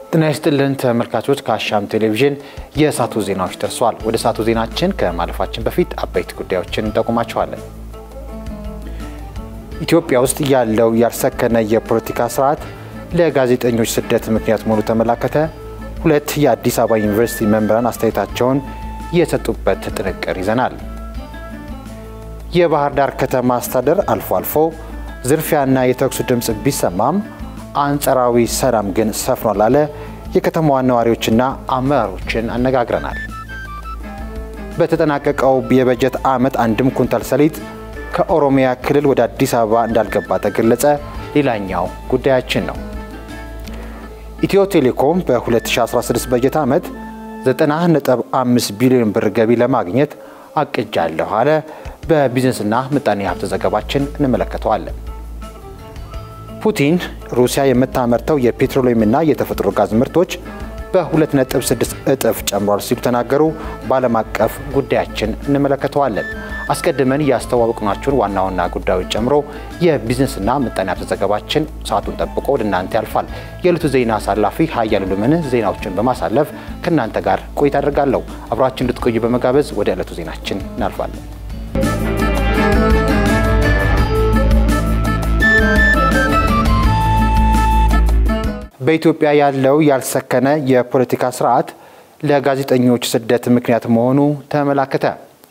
ጤና ይስጥልን ተመልካቾች፣ ከአሻም ቴሌቪዥን የእሳቱ ዜናዎች ደርሰዋል። ወደ እሳቱ ዜናችን ከማለፋችን በፊት አበይት ጉዳዮችን እንጠቁማቸዋለን። ኢትዮጵያ ውስጥ ያለው ያልሰከነ የፖለቲካ ስርዓት ለጋዜጠኞች ስደት ምክንያት መሆኑ ተመላከተ። ሁለት የአዲስ አበባ ዩኒቨርሲቲ መምህራን አስተያየታቸውን የሰጡበት ጥንቅር ይዘናል። የባህር ዳር ከተማ አስተዳደር አልፎ አልፎ ዝርፊያና የተኩስ ድምፅ ቢሰማም አንጻራዊ ሰላም ግን ሰፍኗል አለ። የከተማዋ ነዋሪዎችና አመራሮችን አነጋግረናል። በተጠናቀቀው የበጀት ዓመት አንድም ኩንታል ሰሊጥ ከኦሮሚያ ክልል ወደ አዲስ አበባ እንዳልገባ ተገለጸ። ሌላኛው ጉዳያችን ነው። ኢትዮ ቴሌኮም በ2016 በጀት ዓመት 90.5 ቢሊዮን ብር ገቢ ለማግኘት አቅጃለሁ አለ። በቢዝነስና ምጣኔ ሀብት ዘገባችን እንመለከተዋለን። ፑቲን ሩሲያ የምታመርተው የፔትሮሊየምና የተፈጥሮ ጋዝ ምርቶች በ2.6 እጥፍ ጨምሯል ሲሉ ተናገሩ። በዓለም አቀፍ ጉዳያችን እንመለከተዋለን። አስቀድመን ያስተዋወቅናችሁን ዋና ዋና ጉዳዮች ጨምሮ የቢዝነስና ምጣኔ ሀብት ዘገባችን ሰዓቱን ጠብቆ ወደ እናንተ ያልፋል። የዕለቱ ዜና አሳላፊ ሀያሉ ልምን ዜናዎችን በማሳለፍ ከእናንተ ጋር ቆይታ አድርጋለሁ። አብራችን እንድትቆዩ በመጋበዝ ወደ ዕለቱ ዜናችን እናልፋለን። በኢትዮጵያ ያለው ያልሰከነ የፖለቲካ ስርዓት ለጋዜጠኞች ስደት ምክንያት መሆኑ ተመላከተ።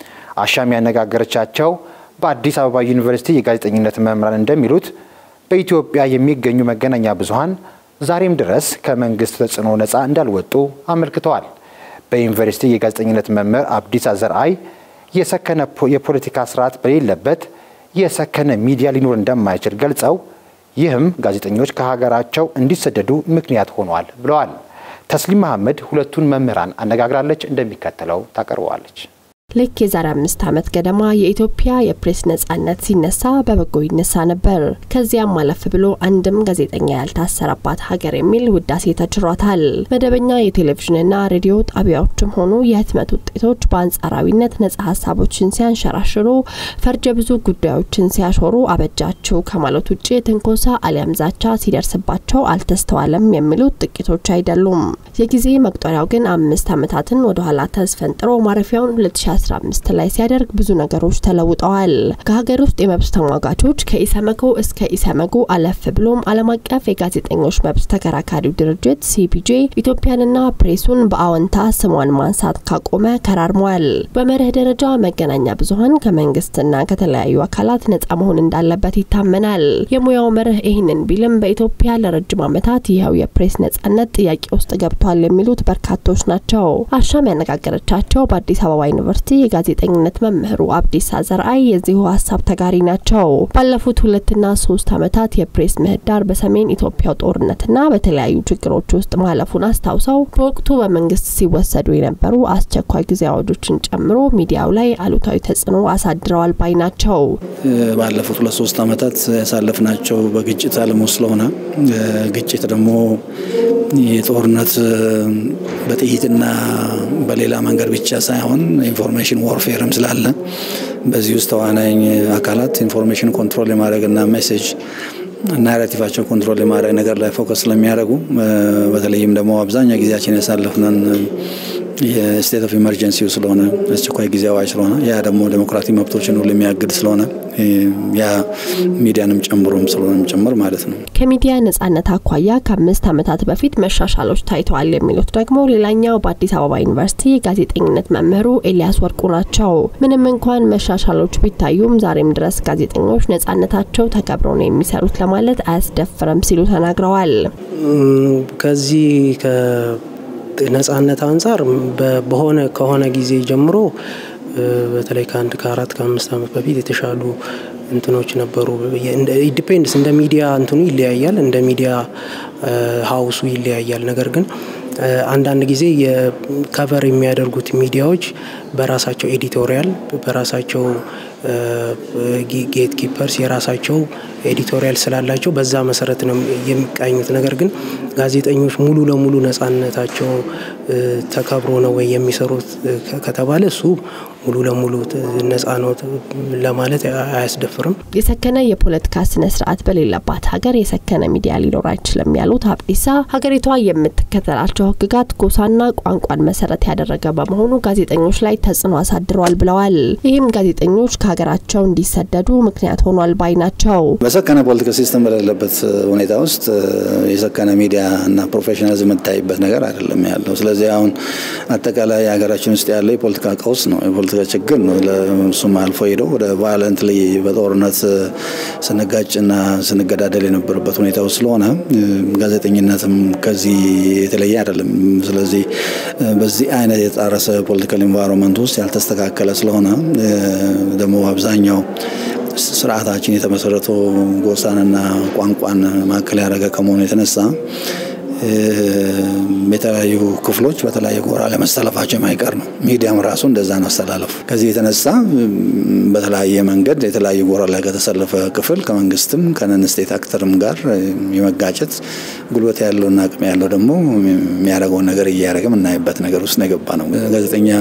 አሻም ያነጋገረቻቸው በአዲስ አበባ ዩኒቨርሲቲ የጋዜጠኝነት መምህራን እንደሚሉት በኢትዮጵያ የሚገኙ መገናኛ ብዙኃን ዛሬም ድረስ ከመንግስት ተጽዕኖ ነፃ እንዳልወጡ አመልክተዋል። በዩኒቨርሲቲ የጋዜጠኝነት መምህር አብዲሳ ዘርአይ የሰከነ የፖለቲካ ስርዓት በሌለበት የሰከነ ሚዲያ ሊኖር እንደማይችል ገልጸው ይህም ጋዜጠኞች ከሀገራቸው እንዲሰደዱ ምክንያት ሆኗል ብለዋል። ተስሊም መሐመድ ሁለቱን መምህራን አነጋግራለች፣ እንደሚከተለው ታቀርበዋለች። ልክ የዛሬ አምስት ዓመት ገደማ የኢትዮጵያ የፕሬስ ነጻነት ሲነሳ በበጎ ይነሳ ነበር። ከዚያም አለፍ ብሎ አንድም ጋዜጠኛ ያልታሰረባት ሀገር የሚል ውዳሴ ተችሯታል። መደበኛ የቴሌቪዥንና ሬዲዮ ጣቢያዎችም ሆኑ የህትመት ውጤቶች በአንጻራዊነት ነጻ ሀሳቦችን ሲያንሸራሽሩ፣ ፈርጀ ብዙ ጉዳዮችን ሲያሾሩ አበጃቸው ከማለት ውጭ ትንኮሳ አሊያም ዛቻ ሲደርስባቸው አልተስተዋለም የሚሉት ጥቂቶች አይደሉም። የጊዜ መቁጠሪያው ግን አምስት ዓመታትን ወደኋላ ተስፈንጥሮ ማረፊያውን 2015 ላይ ሲያደርግ ብዙ ነገሮች ተለውጠዋል። ከሀገር ውስጥ የመብት ተሟጋቾች ከኢሰመኮ እስከ ኢሰመጉ አለፍ ብሎም ዓለም አቀፍ የጋዜጠኞች መብት ተከራካሪው ድርጅት ሲፒጄ ኢትዮጵያንና ፕሬሱን በአዎንታ ስሟን ማንሳት ካቆመ ከራርሟል። በመርህ ደረጃ መገናኛ ብዙኃን ከመንግስትና ከተለያዩ አካላት ነጻ መሆን እንዳለበት ይታመናል። የሙያው መርህ ይህንን ቢልም በኢትዮጵያ ለረጅም ዓመታት ይኸው የፕሬስ ነጻነት ጥያቄ ውስጥ ገብቷል የሚሉት በርካቶች ናቸው። አሻም ያነጋገረቻቸው በአዲስ አበባ ዩኒቨርሲቲ የጋዜጠኝነት መምህሩ አብዲሳ ዘርአይ የዚሁ ሀሳብ ተጋሪ ናቸው። ባለፉት ሁለትና ሶስት ዓመታት የፕሬስ ምህዳር በሰሜን ኢትዮጵያው ጦርነትና በተለያዩ ችግሮች ውስጥ ማለፉን አስታውሰው በወቅቱ በመንግስት ሲወሰዱ የነበሩ አስቸኳይ ጊዜ አዋጆችን ጨምሮ ሚዲያው ላይ አሉታዊ ተጽዕኖ አሳድረዋል ባይ ናቸው። ባለፉት ሁለት ሶስት ዓመታት ያሳለፍናቸው በግጭት አለም ውስጥ ስለሆነ ግጭት ደግሞ የጦርነት በጥይትና በሌላ መንገድ ብቻ ሳይሆን ኢንፎርሜሽን ዋርፌርም ስላለ በዚህ ውስጥ ተዋናኝ አካላት ኢንፎርሜሽን ኮንትሮል የማድረግና ሜሴጅ ናራቲቫቸው ኮንትሮል የማድረግ ነገር ላይ ፎከስ ስለሚያደርጉ በተለይም ደግሞ አብዛኛው ጊዜያችን ያሳለፍነን የስቴት ኦፍ ኢመርጀንሲው ስለሆነ አስቸኳይ ጊዜ አዋጅ ስለሆነ ያ ደግሞ ዴሞክራቲክ መብቶችን ሁሉ የሚያግድ ስለሆነ ያ ሚዲያንም ጨምሮም ስለሆነም ጭምር ማለት ነው። ከሚዲያ ነጻነት አኳያ ከአምስት ዓመታት በፊት መሻሻሎች ታይተዋል የሚሉት ደግሞ ሌላኛው በአዲስ አበባ ዩኒቨርሲቲ የጋዜጠኝነት መምህሩ ኤልያስ ወርቁ ናቸው። ምንም እንኳን መሻሻሎች ቢታዩም ዛሬም ድረስ ጋዜጠኞች ነጻነታቸው ተከብሮ ነው የሚሰሩት ለማለት አያስደፍርም ሲሉ ተናግረዋል። ከዚህ ነጻነት አንጻር በሆነ ከሆነ ጊዜ ጀምሮ በተለይ ከአንድ ከአራት ከአምስት ዓመት በፊት የተሻሉ እንትኖች ነበሩ። ዲፔንድስ እንደ ሚዲያ እንትኑ ይለያያል፣ እንደ ሚዲያ ሀውሱ ይለያያል። ነገር ግን አንዳንድ ጊዜ የከቨር የሚያደርጉት ሚዲያዎች በራሳቸው ኤዲቶሪያል በራሳቸው ጌት ኪፐርስ የራሳቸው ኤዲቶሪያል ስላላቸው በዛ መሰረት ነው የሚቃኙት። ነገር ግን ጋዜጠኞች ሙሉ ለሙሉ ነጻነታቸው ተከብሮ ነው ወይ የሚሰሩት ከተባለ እሱ ሙሉ ለሙሉ ነጻ ነው ለማለት አያስደፍርም። የሰከነ የፖለቲካ ስነ ስርዓት በሌለባት ሀገር የሰከነ ሚዲያ ሊኖር አይችልም ያሉት አብዲሳ ሀገሪቷ የምትከተላቸው ሕግጋት ጎሳና ቋንቋን መሰረት ያደረገ በመሆኑ ጋዜጠኞች ላይ ተጽዕኖ አሳድረዋል ብለዋል። ይህም ጋዜጠኞች ከሀገራቸው እንዲሰደዱ ምክንያት ሆኗል ባይ ናቸው። በሰከነ ፖለቲካ ሲስተም በሌለበት ሁኔታ ውስጥ የሰከነ ሚዲያ እና ፕሮፌሽናሊዝም የምታይበት ነገር አይደለም ያለው። ስለዚህ አሁን አጠቃላይ ሀገራችን ውስጥ ያለው የፖለቲካ ቀውስ ነው፣ የፖለቲካ ችግር ነው። እሱም አልፎ ሄደው ወደ ቫዮለንትሊ በጦርነት ስንጋጭና ስንገዳደል የነበረበት ሁኔታ ውስጥ ስለሆነ ጋዜጠኝነትም ከዚህ የተለየ አይደለም። ስለዚህ በዚህ አይነት የጣረሰ ፖለቲካል ኢንቫይሮንመንት ውስጥ ያልተስተካከለ ስለሆነ ደግሞ አብዛኛው ስርዓታችን የተመሰረተው ጎሳንና ቋንቋን ማዕከል ያደረገ ከመሆኑ የተነሳ የተለያዩ ክፍሎች በተለያየ ጎራ ለመሰለፋቸው የማይቀር ነው። ሚዲያም ራሱ እንደዛ ነው አስተላለፉ። ከዚህ የተነሳ በተለያየ መንገድ የተለያዩ ጎራ ላይ ከተሰለፈ ክፍል ከመንግስትም ከነን ስቴት አክተርም ጋር የመጋጨት ጉልበት ያለውና አቅም ያለው ደግሞ የሚያደርገውን ነገር እያደረገ የምናይበት ነገር ውስጥ ነው የገባ ነው። ጋዜጠኛ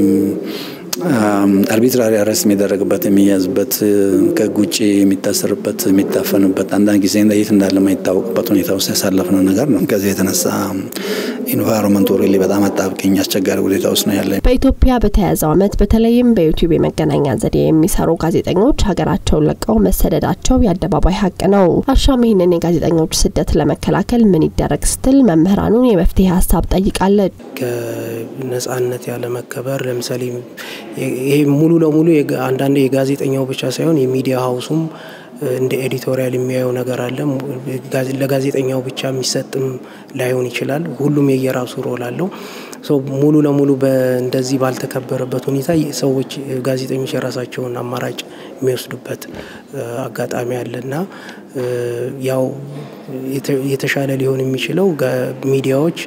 አርቢትራሪ አረስት የሚደረግበት የሚያዝበት ከህግ ውጭ የሚታሰርበት የሚታፈንበት አንዳንድ ጊዜ የት እንዳለ የማይታወቅበት ሁኔታ ውስጥ ያሳለፍነው ነገር ነው። ከዚህ የተነሳ ኢንቫይሮንመንቱ ሪሊ በጣም አጣብቂኝ አስቸጋሪ ሁኔታ ውስጥ ነው ያለ። በኢትዮጵያ በተያዘው ዓመት በተለይም በዩቲዩብ የመገናኛ ዘዴ የሚሰሩ ጋዜጠኞች ሀገራቸውን ለቀው መሰደዳቸው የአደባባይ ሀቅ ነው። አሻም ይህንን የጋዜጠኞች ስደት ለመከላከል ምን ይደረግ ስትል መምህራኑን የመፍትሄ ሀሳብ ጠይቃለች። ከነጻነት ያለመከበር ለምሳሌ ይሄ ሙሉ ለሙሉ አንዳንዴ የጋዜጠኛው ብቻ ሳይሆን የሚዲያ ሀውሱም እንደ ኤዲቶሪያል የሚያየው ነገር አለ። ለጋዜጠኛው ብቻ የሚሰጥም ላይሆን ይችላል። ሁሉም የየራሱ ሮል አለው። ሙሉ ለሙሉ እንደዚህ ባልተከበረበት ሁኔታ ሰዎች ጋዜጠኞች የራሳቸውን አማራጭ የሚወስዱበት አጋጣሚ አለና ያው የተሻለ ሊሆን የሚችለው ሚዲያዎች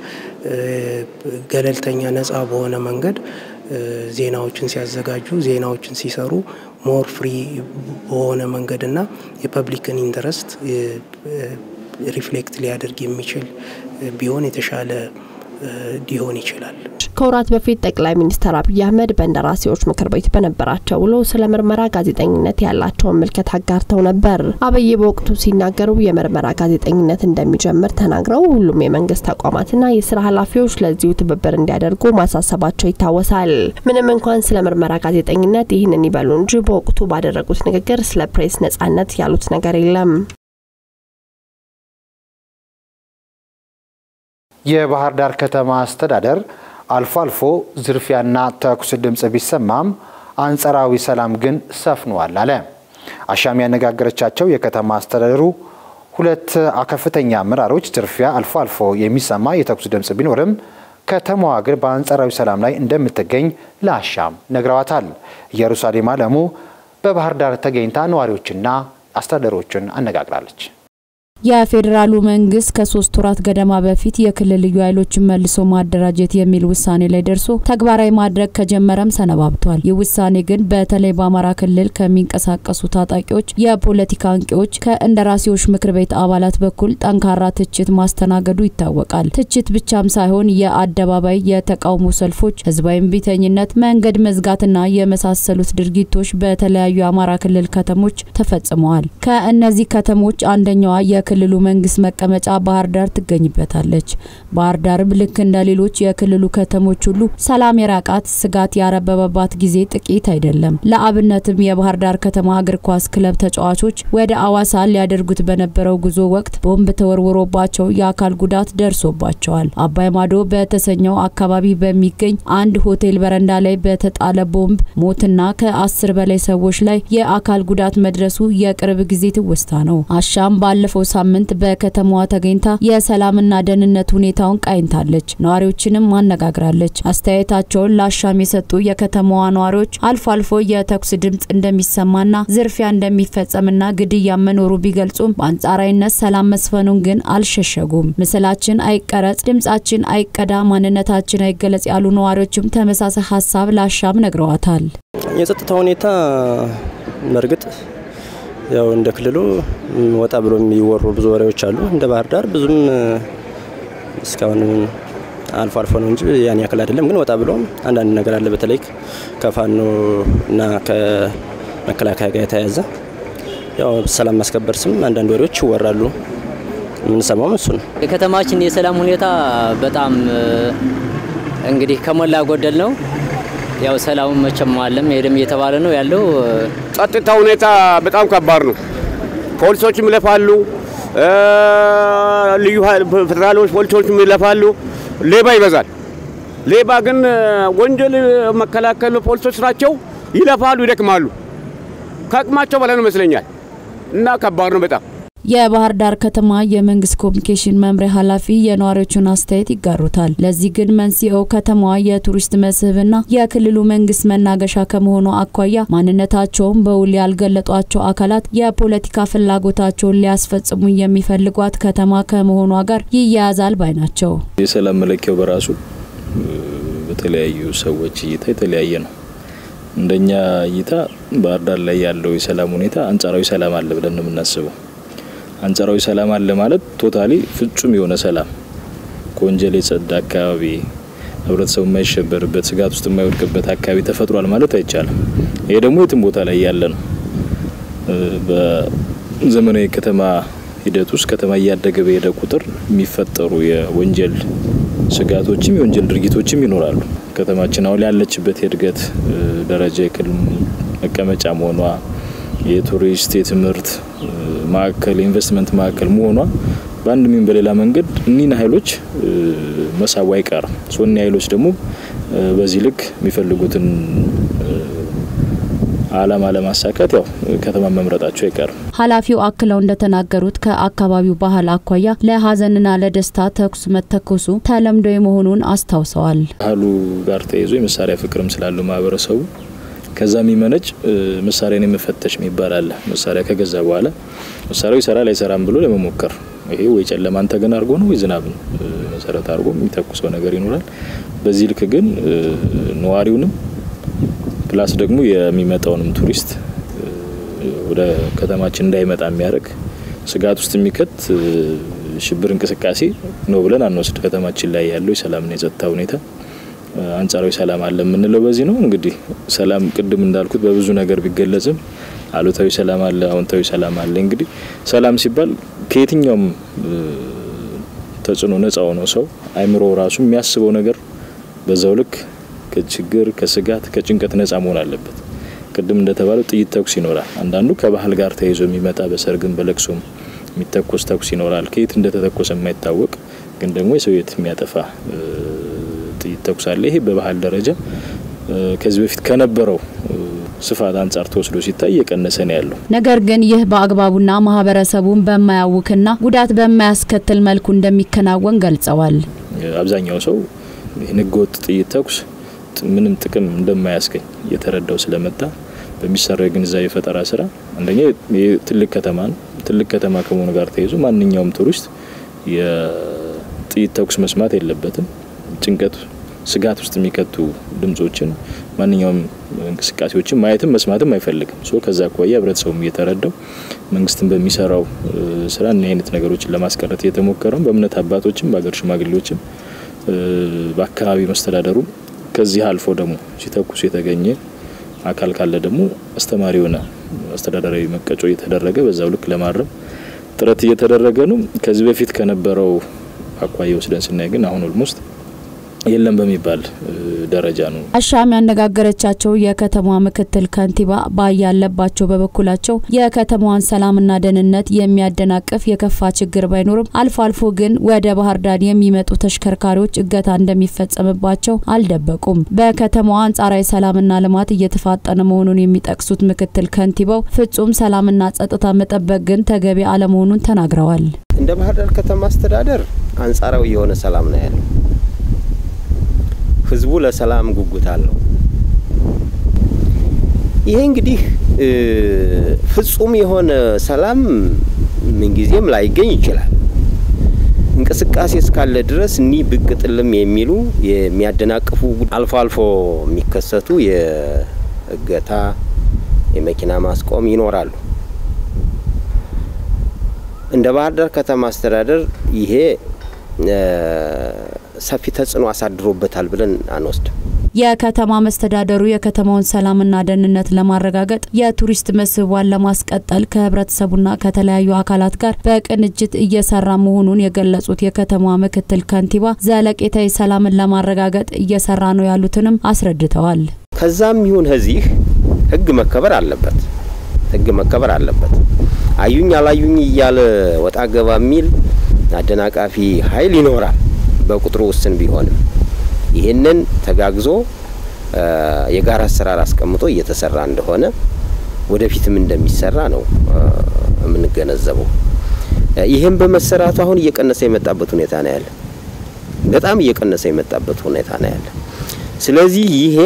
ገለልተኛ ነጻ በሆነ መንገድ ዜናዎችን ሲያዘጋጁ ዜናዎችን ሲሰሩ ሞር ፍሪ በሆነ መንገድና የፐብሊክን ኢንተረስት ሪፍሌክት ሊያደርግ የሚችል ቢሆን የተሻለ ሊሆን ይችላል። ከወራት በፊት ጠቅላይ ሚኒስትር አብይ አህመድ በእንደራሴዎች ምክር ቤት በነበራቸው ውሎ ስለ ምርመራ ጋዜጠኝነት ያላቸውን ምልከት አጋርተው ነበር። አብይ በወቅቱ ሲናገሩ የምርመራ ጋዜጠኝነት እንደሚጀምር ተናግረው ሁሉም የመንግስት ተቋማትና የስራ ኃላፊዎች ለዚሁ ትብብር እንዲያደርጉ ማሳሰባቸው ይታወሳል። ምንም እንኳን ስለ ምርመራ ጋዜጠኝነት ይህንን ይበሉ እንጂ በወቅቱ ባደረጉት ንግግር ስለ ፕሬስ ነጻነት ያሉት ነገር የለም። የባህር ዳር ከተማ አስተዳደር አልፎ አልፎ ዝርፊያና ተኩስ ድምፅ ቢሰማም አንጸራዊ ሰላም ግን ሰፍኗል አለ። አሻም ያነጋገረቻቸው የከተማ አስተዳደሩ ሁለት ከፍተኛ አመራሮች ዝርፊያ አልፎ አልፎ የሚሰማ የተኩስ ድምፅ ቢኖርም ከተማዋ ግን በአንጻራዊ ሰላም ላይ እንደምትገኝ ለአሻም ነግረዋታል። ኢየሩሳሌም አለሙ በባህር ዳር ተገኝታ ነዋሪዎችና አስተዳደሮችን አነጋግራለች። የፌዴራሉ መንግስት ከሶስት ወራት ገደማ በፊት የክልል ልዩ ኃይሎችን መልሶ ማደራጀት የሚል ውሳኔ ላይ ደርሶ ተግባራዊ ማድረግ ከጀመረም ሰነባብቷል። ይህ ውሳኔ ግን በተለይ በአማራ ክልል ከሚንቀሳቀሱ ታጣቂዎች፣ የፖለቲካ አንቂዎች፣ ከእንደራሴዎች ምክር ቤት አባላት በኩል ጠንካራ ትችት ማስተናገዱ ይታወቃል። ትችት ብቻም ሳይሆን የአደባባይ የተቃውሞ ሰልፎች፣ ህዝባዊ እምቢተኝነት፣ መንገድ መዝጋትና የመሳሰሉት ድርጊቶች በተለያዩ የአማራ ክልል ከተሞች ተፈጽመዋል። ከእነዚህ ከተሞች አንደኛዋ የክልሉ መንግስት መቀመጫ ባህር ዳር ትገኝበታለች። ባህር ዳርም ልክ እንደ ሌሎች የክልሉ ከተሞች ሁሉ ሰላም የራቃት ስጋት ያረበበባት ጊዜ ጥቂት አይደለም። ለአብነትም የባህር ዳር ከተማ እግር ኳስ ክለብ ተጫዋቾች ወደ አዋሳ ሊያደርጉት በነበረው ጉዞ ወቅት ቦምብ ተወርውሮባቸው የአካል ጉዳት ደርሶባቸዋል። አባይ ማዶ በተሰኘው አካባቢ በሚገኝ አንድ ሆቴል በረንዳ ላይ በተጣለ ቦምብ ሞትና ከአስር በላይ ሰዎች ላይ የአካል ጉዳት መድረሱ የቅርብ ጊዜ ትውስታ ነው። አሻም ባለፈው ሳምንት በከተማዋ ተገኝታ የሰላምና ደህንነት ሁኔታውን ቃኝታለች። ነዋሪዎችንም አነጋግራለች። አስተያየታቸውን ለአሻም የሰጡ የከተማዋ ነዋሪዎች አልፎ አልፎ የተኩስ ድምፅ እንደሚሰማና ዝርፊያ እንደሚፈጸምና ግድያ መኖሩ ቢገልጹም በአንጻራዊነት ሰላም መስፈኑን ግን አልሸሸጉም። ምስላችን አይቀረጽ፣ ድምጻችን አይቀዳ፣ ማንነታችን አይገለጽ ያሉ ነዋሪዎችም ተመሳሳይ ሀሳብ ለአሻም ነግረዋታል። የጸጥታ ሁኔታ በእርግጥ ያው እንደ ክልሉ ወጣ ብሎ የሚወሩ ብዙ ወሬዎች አሉ። እንደ ባህር ዳር ብዙም እስካሁን አልፎ አልፎ ነው እንጂ ያን ያክል አይደለም። ግን ወጣ ብሎ አንዳንድ ነገር አለ። በተለይ ከፋኖ እና ከመከላከያ ጋር የተያያዘ ያው ሰላም ማስከበር ስም አንዳንድ ወሬዎች ይወራሉ። የምንሰማውም እሱ ነው። የከተማችን የሰላም ሁኔታ በጣም እንግዲህ ከሞላ ጎደል ነው። ያው ሰላሙ መቼም አለም ሄደም እየተባለ ነው ያለው። ጸጥታ ሁኔታ በጣም ከባድ ነው። ፖሊሶችም ይለፋሉ፣ ልዩ ፌዴራሎች ፖሊሶችም ይለፋሉ። ሌባ ይበዛል። ሌባ ግን ወንጀል መከላከል ፖሊሶች ስራቸው ይለፋሉ፣ ይደክማሉ። ከአቅማቸው በላይ ነው ይመስለኛል እና ከባድ ነው በጣም የባህር ዳር ከተማ የመንግስት ኮሚኒኬሽን መምሪያ ኃላፊ የነዋሪዎቹን አስተያየት ይጋሩታል። ለዚህ ግን መንስኤው ከተማዋ የቱሪስት መስህብና የክልሉ መንግስት መናገሻ ከመሆኑ አኳያ ማንነታቸውን በውል ያልገለጧቸው አካላት የፖለቲካ ፍላጎታቸውን ሊያስፈጽሙ የሚፈልጓት ከተማ ከመሆኗ ጋር ይያያዛል ባይ ናቸው። የሰላም መለኪያው በራሱ በተለያዩ ሰዎች እይታ የተለያየ ነው። እንደኛ እይታ ባህር ዳር ላይ ያለው የሰላም ሁኔታ አንጻራዊ ሰላም አለ ብለን ነው የምናስበው። አንጻራዊ ሰላም አለ ማለት ቶታሊ ፍጹም የሆነ ሰላም ከወንጀል የጸዳ አካባቢ ህብረተሰቡ የማይሸበርበት ስጋት ውስጥ የማይወድቅበት አካባቢ ተፈጥሯል ማለት አይቻልም። ይሄ ደግሞ የትም ቦታ ላይ ያለ ነው። በዘመናዊ ከተማ ሂደት ውስጥ ከተማ እያደገ በሄደ ቁጥር የሚፈጠሩ የወንጀል ስጋቶችም የወንጀል ድርጊቶችም ይኖራሉ። ከተማችን አሁን ያለችበት የእድገት ደረጃ የክልል መቀመጫ መሆኗ የቱሪስት የትምህርት ማዕከል የኢንቨስትመንት ማዕከል መሆኗ በአንድ ሚን በሌላ መንገድ እኒህን ኃይሎች መሳቡ አይቀርም። ሶኒ ኃይሎች ደግሞ በዚህ ልክ የሚፈልጉትን አላማ ለማሳካት ያው ከተማ መምረጣቸው አይቀርም። ኃላፊው አክለው እንደተናገሩት ከአካባቢው ባህል አኳያ ለሀዘንና ለደስታ ተኩስ መተኮሱ ተለምዶ መሆኑን አስታውሰዋል። ባህሉ ጋር ተይዞ የመሳሪያ ፍቅርም ስላለው ማህበረሰቡ ከዛ የሚመነጭ መሳሪያን የመፈተሽ የሚባል አለ። መሳሪያ ከገዛ በኋላ መሳሪያው ይሰራል አይሰራም ብሎ ለመሞከር ይሄ ወይ ጨለማን ተገን አድርጎ ነው ወይ ዝናብን መሰረት አድርጎ የሚተኩሰው ነገር ይኖራል። በዚህ ልክ ግን ነዋሪውንም ፕላስ ደግሞ የሚመጣውንም ቱሪስት ወደ ከተማችን እንዳይመጣ የሚያደርግ ስጋት ውስጥ የሚከት ሽብር እንቅስቃሴ ነው ብለን አንወስድ። ከተማችን ላይ ያለው የሰላምና የጸጥታ ሁኔታ አንጻራዊ ሰላም አለ የምንለው በዚህ ነው። እንግዲህ ሰላም ቅድም እንዳልኩት በብዙ ነገር ቢገለጽም አሉታዊ ሰላም አለ፣ አዎንታዊ ሰላም አለ። እንግዲህ ሰላም ሲባል ከየትኛውም ተጽዕኖ ነጻ ሆነው ሰው አይምሮ ራሱ የሚያስበው ነገር በዛው ልክ ከችግር ከስጋት ከጭንቀት ነጻ መሆን አለበት። ቅድም እንደተባለው ጥይት ተኩስ ይኖራል። አንዳንዱ ከባህል ጋር ተይዞ የሚመጣ በሰርግም በለቅሶም የሚተኮስ ተኩስ ይኖራል። ከየት እንደተተኮሰ የማይታወቅ ግን ደግሞ የሰው የት የሚያጠፋ ጥይት ተኩስ አለ። ይሄ በባህል ደረጃ ከዚህ በፊት ከነበረው ስፋት አንጻር ተወስዶ ሲታይ እየቀነሰ ነው ያለው። ነገር ግን ይህ በአግባቡና ማህበረሰቡን በማያውክና ጉዳት በማያስከትል መልኩ እንደሚከናወን ገልጸዋል። አብዛኛው ሰው ይህን ህገወጥ ጥይት ተኩስ ምንም ጥቅም እንደማያስገኝ እየተረዳው ስለመጣ በሚሰራው የግንዛቤ ፈጠራ ስራ አንደኛ ትልቅ ከተማ ነው። ትልቅ ከተማ ከመሆኑ ጋር ተይዞ ማንኛውም ቱሪስት የጥይት ተኩስ መስማት የለበትም። ጭንቀት፣ ስጋት ውስጥ የሚከቱ ድምጾችን፣ ማንኛውም እንቅስቃሴዎችን ማየትም መስማትም አይፈልግም። ሶ ከዛ አኳያ ህብረተሰቡም እየተረዳው መንግስትን በሚሰራው ስራ እኒህ አይነት ነገሮችን ለማስቀረት እየተሞከረው በእምነት አባቶችም በሀገር ሽማግሌዎችም በአካባቢ መስተዳደሩ ከዚህ አልፎ ደግሞ ሲተኩስ የተገኘ አካል ካለ ደግሞ አስተማሪ የሆነ አስተዳደራዊ መቀጮ እየተደረገ በዛው ልክ ለማረም ጥረት እየተደረገ ነው። ከዚህ በፊት ከነበረው አኳያ ወስደን ስናይ ግን አሁን ኦልሞስት የለም በሚባል ደረጃ ነው። አሻም ያነጋገረቻቸው የከተማዋ ምክትል ከንቲባ ባያለባቸው በበኩላቸው የከተማዋን ሰላምና ደህንነት የሚያደናቅፍ የከፋ ችግር ባይኖርም አልፎ አልፎ ግን ወደ ባህር ዳር የሚመጡ ተሽከርካሪዎች እገታ እንደሚፈጸምባቸው አልደበቁም። በከተማዋ አንጻራዊ ሰላምና ልማት እየተፋጠነ መሆኑን የሚጠቅሱት ምክትል ከንቲባው ፍጹም ሰላምና ጸጥታ መጠበቅ ግን ተገቢ አለመሆኑን ተናግረዋል። እንደ ባህር ዳር ከተማ አስተዳደር አንጻራዊ የሆነ ሰላም ነው ያለው። ህዝቡ ለሰላም ጉጉት አለው። ይሄ እንግዲህ ፍጹም የሆነ ሰላም ምንጊዜም ላይገኝ ይችላል። እንቅስቃሴ እስካለ ድረስ እኒህ ብቅ ጥልም የሚሉ የሚያደናቅፉ አልፎ አልፎ የሚከሰቱ የእገታ፣ የመኪና ማስቆም ይኖራሉ። እንደ ባህር ዳር ከተማ አስተዳደር ይሄ ሰፊ ተጽዕኖ አሳድሮበታል ብለን አንወስድም። የከተማ መስተዳደሩ የከተማውን ሰላምና ደህንነት ለማረጋገጥ የቱሪስት መስህቧን ለማስቀጠል ከህብረተሰቡና ከተለያዩ አካላት ጋር በቅንጅት እየሰራ መሆኑን የገለጹት የከተማዋ ምክትል ከንቲባ ዘለቄታዊ ሰላምን ለማረጋገጥ እየሰራ ነው ያሉትንም አስረድተዋል። ከዛም ይሁን ከዚህ ህግ መከበር አለበት። ህግ መከበር አለበት። አዩኝ አላዩኝ እያለ ወጣ ገባ የሚል አደናቃፊ ኃይል ይኖራል። በቁጥሩ ውስን ቢሆንም ይህንን ተጋግዞ የጋራ አሰራር አስቀምጦ እየተሰራ እንደሆነ ወደፊትም እንደሚሰራ ነው የምንገነዘበው። ይህም በመሰራቱ አሁን እየቀነሰ የመጣበት ሁኔታ ነው ያለ። በጣም እየቀነሰ የመጣበት ሁኔታ ነው ያለ። ስለዚህ ይሄ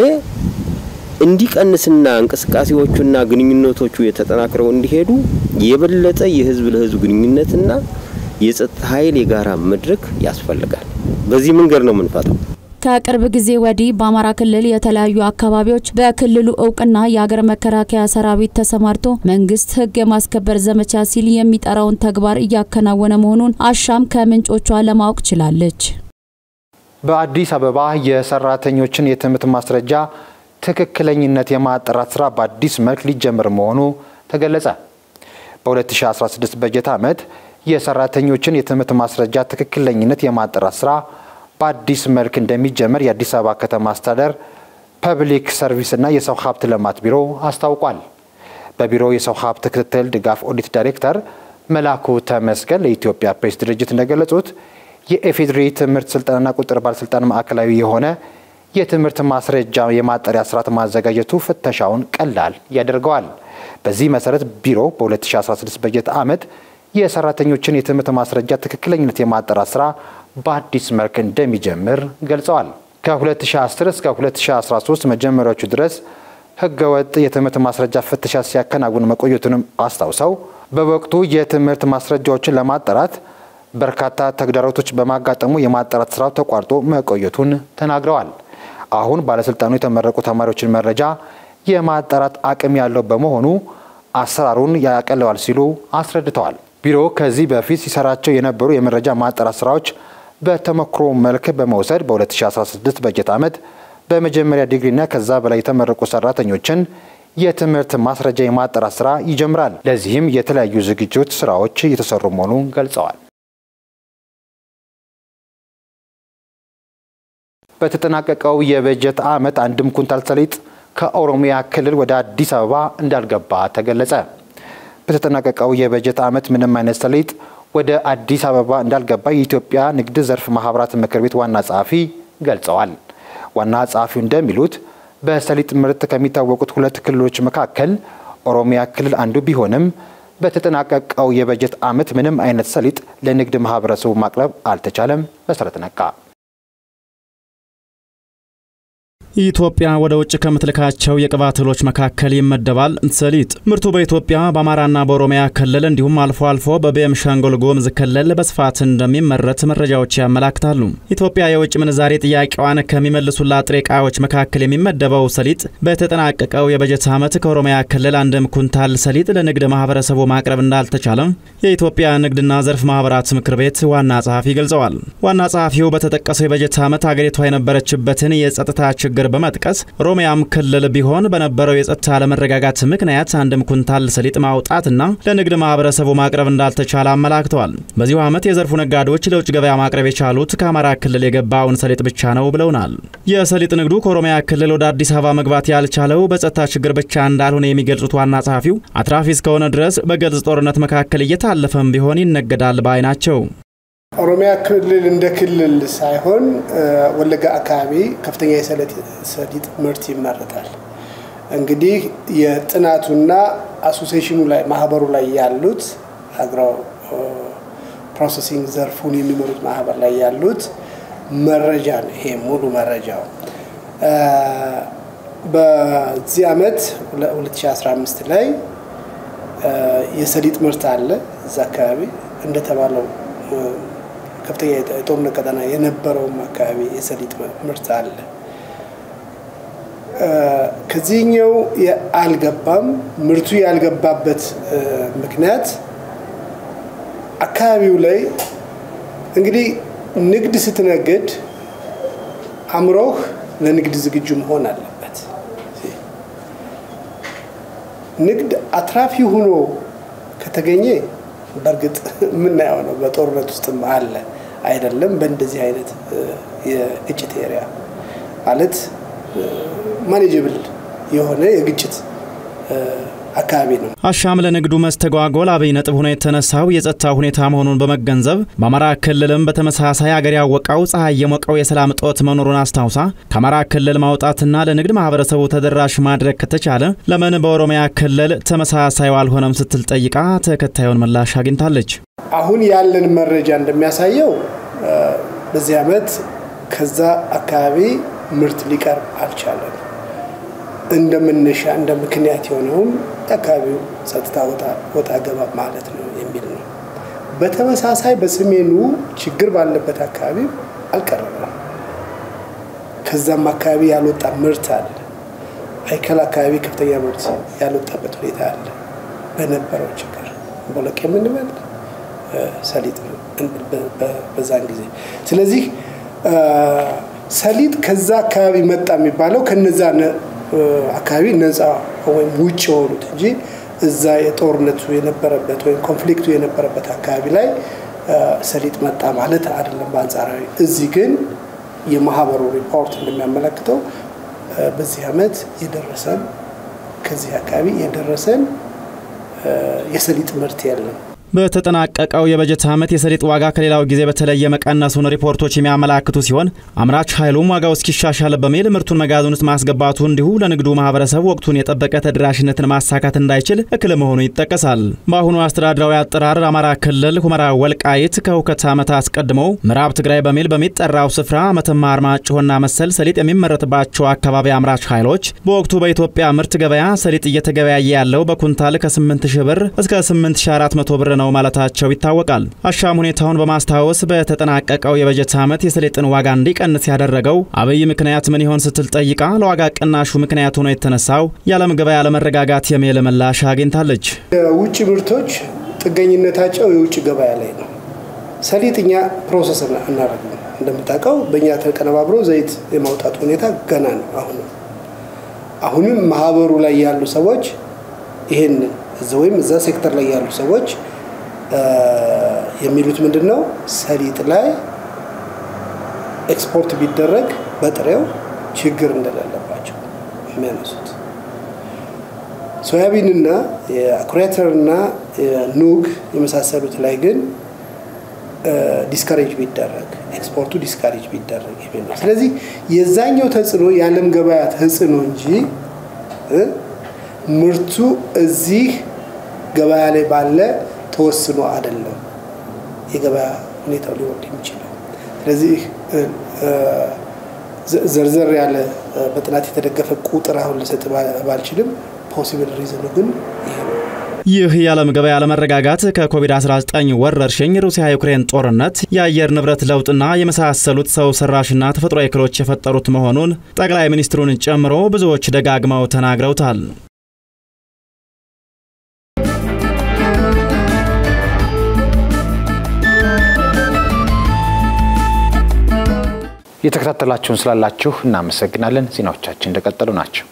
እንዲቀንስና እንቅስቃሴዎቹና ግንኙነቶቹ የተጠናክረው እንዲሄዱ የበለጠ የህዝብ ለህዝብ ግንኙነትና የጸጥታ ኃይል የጋራ መድረክ ያስፈልጋል። በዚህ መንገድ ነው የምንፈታው። ከቅርብ ጊዜ ወዲህ በአማራ ክልል የተለያዩ አካባቢዎች በክልሉ እውቅና የአገር መከላከያ ሰራዊት ተሰማርቶ መንግስት ህግ የማስከበር ዘመቻ ሲል የሚጠራውን ተግባር እያከናወነ መሆኑን አሻም ከምንጮቿ ለማወቅ ችላለች። በአዲስ አበባ የሰራተኞችን የትምህርት ማስረጃ ትክክለኝነት የማጣራት ስራ በአዲስ መልክ ሊጀምር መሆኑ ተገለጸ። በ2016 በጀት ዓመት የሰራተኞችን የትምህርት ማስረጃ ትክክለኝነት የማጣራት ስራ በአዲስ መልክ እንደሚጀመር የአዲስ አበባ ከተማ አስተዳደር ፐብሊክ ሰርቪስና የሰው ሀብት ልማት ቢሮ አስታውቋል። በቢሮው የሰው ሀብት ክትትል ድጋፍ ኦዲት ዳይሬክተር መላኩ ተመስገን ለኢትዮጵያ ፕሬስ ድርጅት እንደገለጹት የኢፌዴሪ ትምህርት ስልጠናና ቁጥጥር ባለስልጣን ማዕከላዊ የሆነ የትምህርት ማስረጃ የማጣሪያ ስርዓት ማዘጋጀቱ ፍተሻውን ቀላል ያደርገዋል። በዚህ መሰረት ቢሮ በ2016 በጀት ዓመት የሰራተኞችን የትምህርት ማስረጃ ትክክለኝነት የማጣራት ስራ በአዲስ መልክ እንደሚጀምር ገልጸዋል። ከ2010 እስከ 2013 መጀመሪያዎቹ ድረስ ህገወጥ የትምህርት ማስረጃ ፍተሻ ሲያከናውን መቆየቱንም አስታውሰው በወቅቱ የትምህርት ማስረጃዎችን ለማጣራት በርካታ ተግዳሮቶች በማጋጠሙ የማጣራት ስራው ተቋርጦ መቆየቱን ተናግረዋል። አሁን ባለስልጣኑ የተመረቁ ተማሪዎችን መረጃ የማጣራት አቅም ያለው በመሆኑ አሰራሩን ያቀለዋል ሲሉ አስረድተዋል። ቢሮ ከዚህ በፊት ሲሰራቸው የነበሩ የመረጃ ማጣራት ስራዎች በተሞክሮ መልክ በመውሰድ በ2016 በጀት ዓመት በመጀመሪያ ዲግሪና ከዛ በላይ የተመረቁ ሰራተኞችን የትምህርት ማስረጃ የማጣራት ስራ ይጀምራል። ለዚህም የተለያዩ ዝግጅት ስራዎች እየተሰሩ መሆኑን ገልጸዋል። በተጠናቀቀው የበጀት ዓመት አንድም ኩንታል ሰሊጥ ከኦሮሚያ ክልል ወደ አዲስ አበባ እንዳልገባ ተገለጸ። በተጠናቀቀው የበጀት ዓመት ምንም አይነት ሰሊጥ ወደ አዲስ አበባ እንዳልገባ የኢትዮጵያ ንግድ ዘርፍ ማህበራት ምክር ቤት ዋና ጸሐፊ ገልጸዋል። ዋና ጸሐፊው እንደሚሉት በሰሊጥ ምርት ከሚታወቁት ሁለት ክልሎች መካከል ኦሮሚያ ክልል አንዱ ቢሆንም በተጠናቀቀው የበጀት ዓመት ምንም አይነት ሰሊጥ ለንግድ ማህበረሰቡ ማቅረብ አልተቻለም። መሰረት ነቃ ኢትዮጵያ ወደ ውጭ ከምትልካቸው የቅባት እህሎች መካከል ይመደባል ሰሊጥ። ምርቱ በኢትዮጵያ በአማራና በኦሮሚያ ክልል እንዲሁም አልፎ አልፎ በቤንሻንጉል ጉሙዝ ክልል በስፋት እንደሚመረት መረጃዎች ያመላክታሉ። ኢትዮጵያ የውጭ ምንዛሬ ጥያቄዋን ከሚመልሱላት ጥሬ ዕቃዎች መካከል የሚመደበው ሰሊጥ በተጠናቀቀው የበጀት ዓመት ከኦሮሚያ ክልል አንድም ኩንታል ሰሊጥ ለንግድ ማህበረሰቡ ማቅረብ እንዳልተቻለም የኢትዮጵያ ንግድና ዘርፍ ማህበራት ምክር ቤት ዋና ጸሐፊ ገልጸዋል። ዋና ጸሐፊው በተጠቀሰው የበጀት ዓመት አገሪቷ የነበረችበትን የጸጥታ ችግር ችግር በመጥቀስ ኦሮሚያም ክልል ቢሆን በነበረው የጸጥታ አለመረጋጋት ምክንያት አንድም ኩንታል ሰሊጥ ማውጣትና ለንግድ ማህበረሰቡ ማቅረብ እንዳልተቻለ አመላክተዋል። በዚሁ ዓመት የዘርፉ ነጋዴዎች ለውጭ ገበያ ማቅረብ የቻሉት ከአማራ ክልል የገባውን ሰሊጥ ብቻ ነው ብለውናል። የሰሊጥ ንግዱ ከኦሮሚያ ክልል ወደ አዲስ አበባ መግባት ያልቻለው በጸጥታ ችግር ብቻ እንዳልሆነ የሚገልጹት ዋና ጸሐፊው አትራፊ እስከሆነ ድረስ በግልጽ ጦርነት መካከል እየታለፈም ቢሆን ይነገዳል ባይ ናቸው። ኦሮሚያ ክልል እንደ ክልል ሳይሆን ወለጋ አካባቢ ከፍተኛ የሰሊጥ ምርት ይመረታል። እንግዲህ የጥናቱና አሶሴሽኑ ላይ ማህበሩ ላይ ያሉት አግሮ ፕሮሰሲንግ ዘርፉን የሚመሩት ማህበር ላይ ያሉት መረጃ ነው። ይሄ ሙሉ መረጃው በዚህ ዓመት 2015 ላይ የሰሊጥ ምርት አለ። እዛ አካባቢ እንደተባለው ከፍተኛ የጦርነት ቀጠና የነበረውም አካባቢ የሰሊጥ ምርት አለ። ከዚህኛው አልገባም። ምርቱ ያልገባበት ምክንያት አካባቢው ላይ እንግዲህ ንግድ ስትነግድ አእምሮህ ለንግድ ዝግጁ መሆን አለበት። ንግድ አትራፊ ሆኖ ከተገኘ በእርግጥ የምናየው ነው። በጦርነት ውስጥም አለ አይደለም። በእንደዚህ አይነት የግጭት ኤሪያ ማለት ማኔጀብል የሆነ የግጭት አካባቢ ነው። አሻም ለንግዱ መስተጓጎል አብይ ነጥብ ሆኖ የተነሳው የጸጥታ ሁኔታ መሆኑን በመገንዘብ በአማራ ክልልም በተመሳሳይ አገር ያወቀው ፀሐይ የሞቀው የሰላም እጦት መኖሩን አስታውሳ ከአማራ ክልል ማውጣትና ለንግድ ማህበረሰቡ ተደራሽ ማድረግ ከተቻለ ለምን በኦሮሚያ ክልል ተመሳሳዩ አልሆነም ስትል ጠይቃ ተከታዩን ምላሽ አግኝታለች። አሁን ያለን መረጃ እንደሚያሳየው በዚህ ዓመት ከዛ አካባቢ ምርት ሊቀርብ አልቻለም። እንደ መነሻ እንደ ምክንያት የሆነውም የአካባቢው ጸጥታ ወጣ ገባ ማለት ነው የሚል ነው። በተመሳሳይ በሰሜኑ ችግር ባለበት አካባቢ አልቀረበም። ከዛም አካባቢ ያልወጣ ምርት አለ። አይከል አካባቢ ከፍተኛ ምርት ያልወጣበት ሁኔታ አለ። በነበረው ችግር ቦለቄ የምንበል ሰሊጥ በዛን ጊዜ ስለዚህ ሰሊጥ ከዛ አካባቢ መጣ የሚባለው ከነዛ አካባቢ ነፃ ወይም ውጭ የሆኑት እንጂ እዛ የጦርነቱ የነበረበት ወይም ኮንፍሊክቱ የነበረበት አካባቢ ላይ ሰሊጥ መጣ ማለት አይደለም። በአንጻራዊ እዚህ ግን የማህበሩ ሪፖርት እንደሚያመለክተው በዚህ ዓመት የደረሰን ከዚህ አካባቢ የደረሰን የሰሊጥ ምርት የለም። በተጠናቀቀው የበጀት ዓመት የሰሊጥ ዋጋ ከሌላው ጊዜ በተለየ መቀነሱን ሪፖርቶች የሚያመላክቱ ሲሆን አምራች ኃይሉም ዋጋው እስኪሻሻል በሚል ምርቱን መጋዘን ውስጥ ማስገባቱ እንዲሁ ለንግዱ ማህበረሰብ ወቅቱን የጠበቀ ተደራሽነትን ማሳካት እንዳይችል እክል መሆኑ ይጠቀሳል። በአሁኑ አስተዳደራዊ አጠራር አማራ ክልል ሁመራ ወልቃይት ከሁከት ዓመት አስቀድሞ ምዕራብ ትግራይ በሚል በሚጠራው ስፍራ መተማ፣ አርማጭሆና መሰል ሰሊጥ የሚመረትባቸው አካባቢ አምራች ኃይሎች በወቅቱ በኢትዮጵያ ምርት ገበያ ሰሊጥ እየተገበያየ ያለው በኩንታል ከ8000 ብር እስከ 8400 ብር ነው ነው ማለታቸው ይታወቃል። አሻም ሁኔታውን በማስታወስ በተጠናቀቀው የበጀት ዓመት የሰሊጥን ዋጋ እንዲቀንስ ያደረገው አብይ ምክንያት ምን ይሆን ስትል ጠይቃ ለዋጋ ቅናሹ ምክንያት ሆኖ የተነሳው የዓለም ገበያ አለመረጋጋት የሚል ምላሽ አግኝታለች። የውጭ ምርቶች ጥገኝነታቸው የውጭ ገበያ ላይ ነው። ሰሊጥ እኛ ፕሮሰስ እናደርግ እንደምታውቀው በእኛ ተቀነባብሮ ዘይት የማውጣት ሁኔታ ገና ነው። አሁንም አሁንም ማህበሩ ላይ ያሉ ሰዎች ይሄን ወይም እዛ ሴክተር ላይ ያሉ ሰዎች የሚሉት ምንድን ነው? ሰሊጥ ላይ ኤክስፖርት ቢደረግ በጥሬው ችግር እንደሌለባቸው የሚያነሱት ሶያቢንና የአኩሪ አተርና ኑግ የመሳሰሉት ላይ ግን ዲስካሬጅ ቢደረግ ኤክስፖርቱ ዲስካሬጅ ቢደረግ የሚል ነው። ስለዚህ የዛኛው ተጽዕኖ የዓለም ገበያ ተጽዕኖ እንጂ ምርቱ እዚህ ገበያ ላይ ባለ ተወስኖ አይደለም የገበያ ሁኔታው ሊወርድ የሚችለው። ስለዚህ ዘርዘር ያለ በጥናት የተደገፈ ቁጥር አሁን ልሰጥ ባልችልም ፖሲብል ሪዝኑ ግን ይሄ ነው። ይህ የዓለም ገበያ አለመረጋጋት ከኮቪድ-19 ወረርሽኝ፣ ሩሲያ ዩክሬን ጦርነት፣ የአየር ንብረት ለውጥና የመሳሰሉት ሰው ሰራሽና ተፈጥሯዊ እክሎች የፈጠሩት መሆኑን ጠቅላይ ሚኒስትሩን ጨምሮ ብዙዎች ደጋግመው ተናግረውታል። እየተከታተላችሁን ስላላችሁ እናመሰግናለን። ዜናዎቻችን እንደቀጠሉ ናቸው።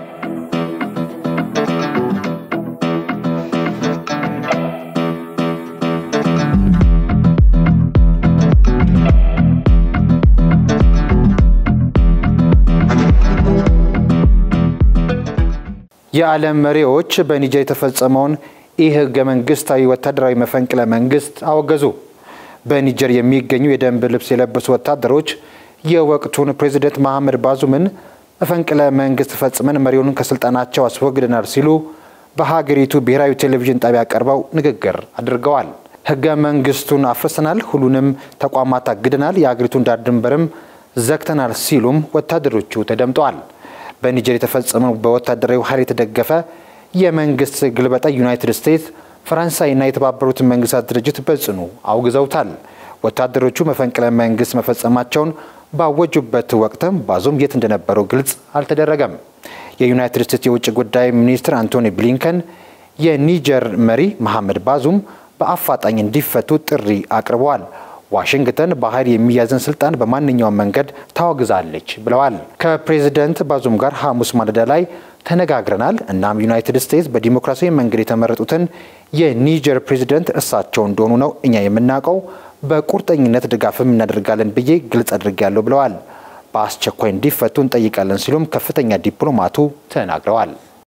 የዓለም መሪዎች በኒጀር የተፈጸመውን ኢ ህገ መንግስታዊ ወታደራዊ መፈንቅለ መንግስት አወገዙ። በኒጀር የሚገኙ የደንብ ልብስ የለበሱ ወታደሮች የወቅቱን ፕሬዚደንት መሐመድ ባዙምን መፈንቅለ መንግስት ፈጽመን መሪውን ከስልጣናቸው አስወግደናል ሲሉ በሀገሪቱ ብሔራዊ ቴሌቪዥን ጣቢያ ቀርበው ንግግር አድርገዋል። ህገ መንግስቱን አፍርሰናል፣ ሁሉንም ተቋማት አግደናል፣ የሀገሪቱን ዳር ድንበርም ዘግተናል ሲሉም ወታደሮቹ ተደምጠዋል። በኒጀር የተፈጸመው በወታደራዊ ኃይል የተደገፈ የመንግስት ግልበጣ ዩናይትድ ስቴትስ፣ ፈረንሳይና የተባበሩት መንግስታት ድርጅት በጽኑ አውግዘውታል። ወታደሮቹ መፈንቅለ መንግስት መፈጸማቸውን ባወጁበት ወቅትም ባዙም የት እንደነበሩ ግልጽ አልተደረገም። የዩናይትድ ስቴትስ የውጭ ጉዳይ ሚኒስትር አንቶኒ ብሊንከን የኒጀር መሪ መሐመድ ባዙም በአፋጣኝ እንዲፈቱ ጥሪ አቅርበዋል። ዋሽንግተን በኃይል የሚያዝን ስልጣን በማንኛውም መንገድ ታወግዛለች ብለዋል። ከፕሬዝደንት ባዙም ጋር ሐሙስ ማለዳ ላይ ተነጋግረናል። እናም ዩናይትድ ስቴትስ በዲሞክራሲያዊ መንገድ የተመረጡትን የኒጀር ፕሬዝደንት እሳቸው እንደሆኑ ነው እኛ የምናውቀው። በቁርጠኝነት ድጋፍም እናደርጋለን ብዬ ግልጽ አድርጌያለሁ ብለዋል። በአስቸኳይ እንዲፈቱ እንጠይቃለን ሲሉም ከፍተኛ ዲፕሎማቱ ተናግረዋል።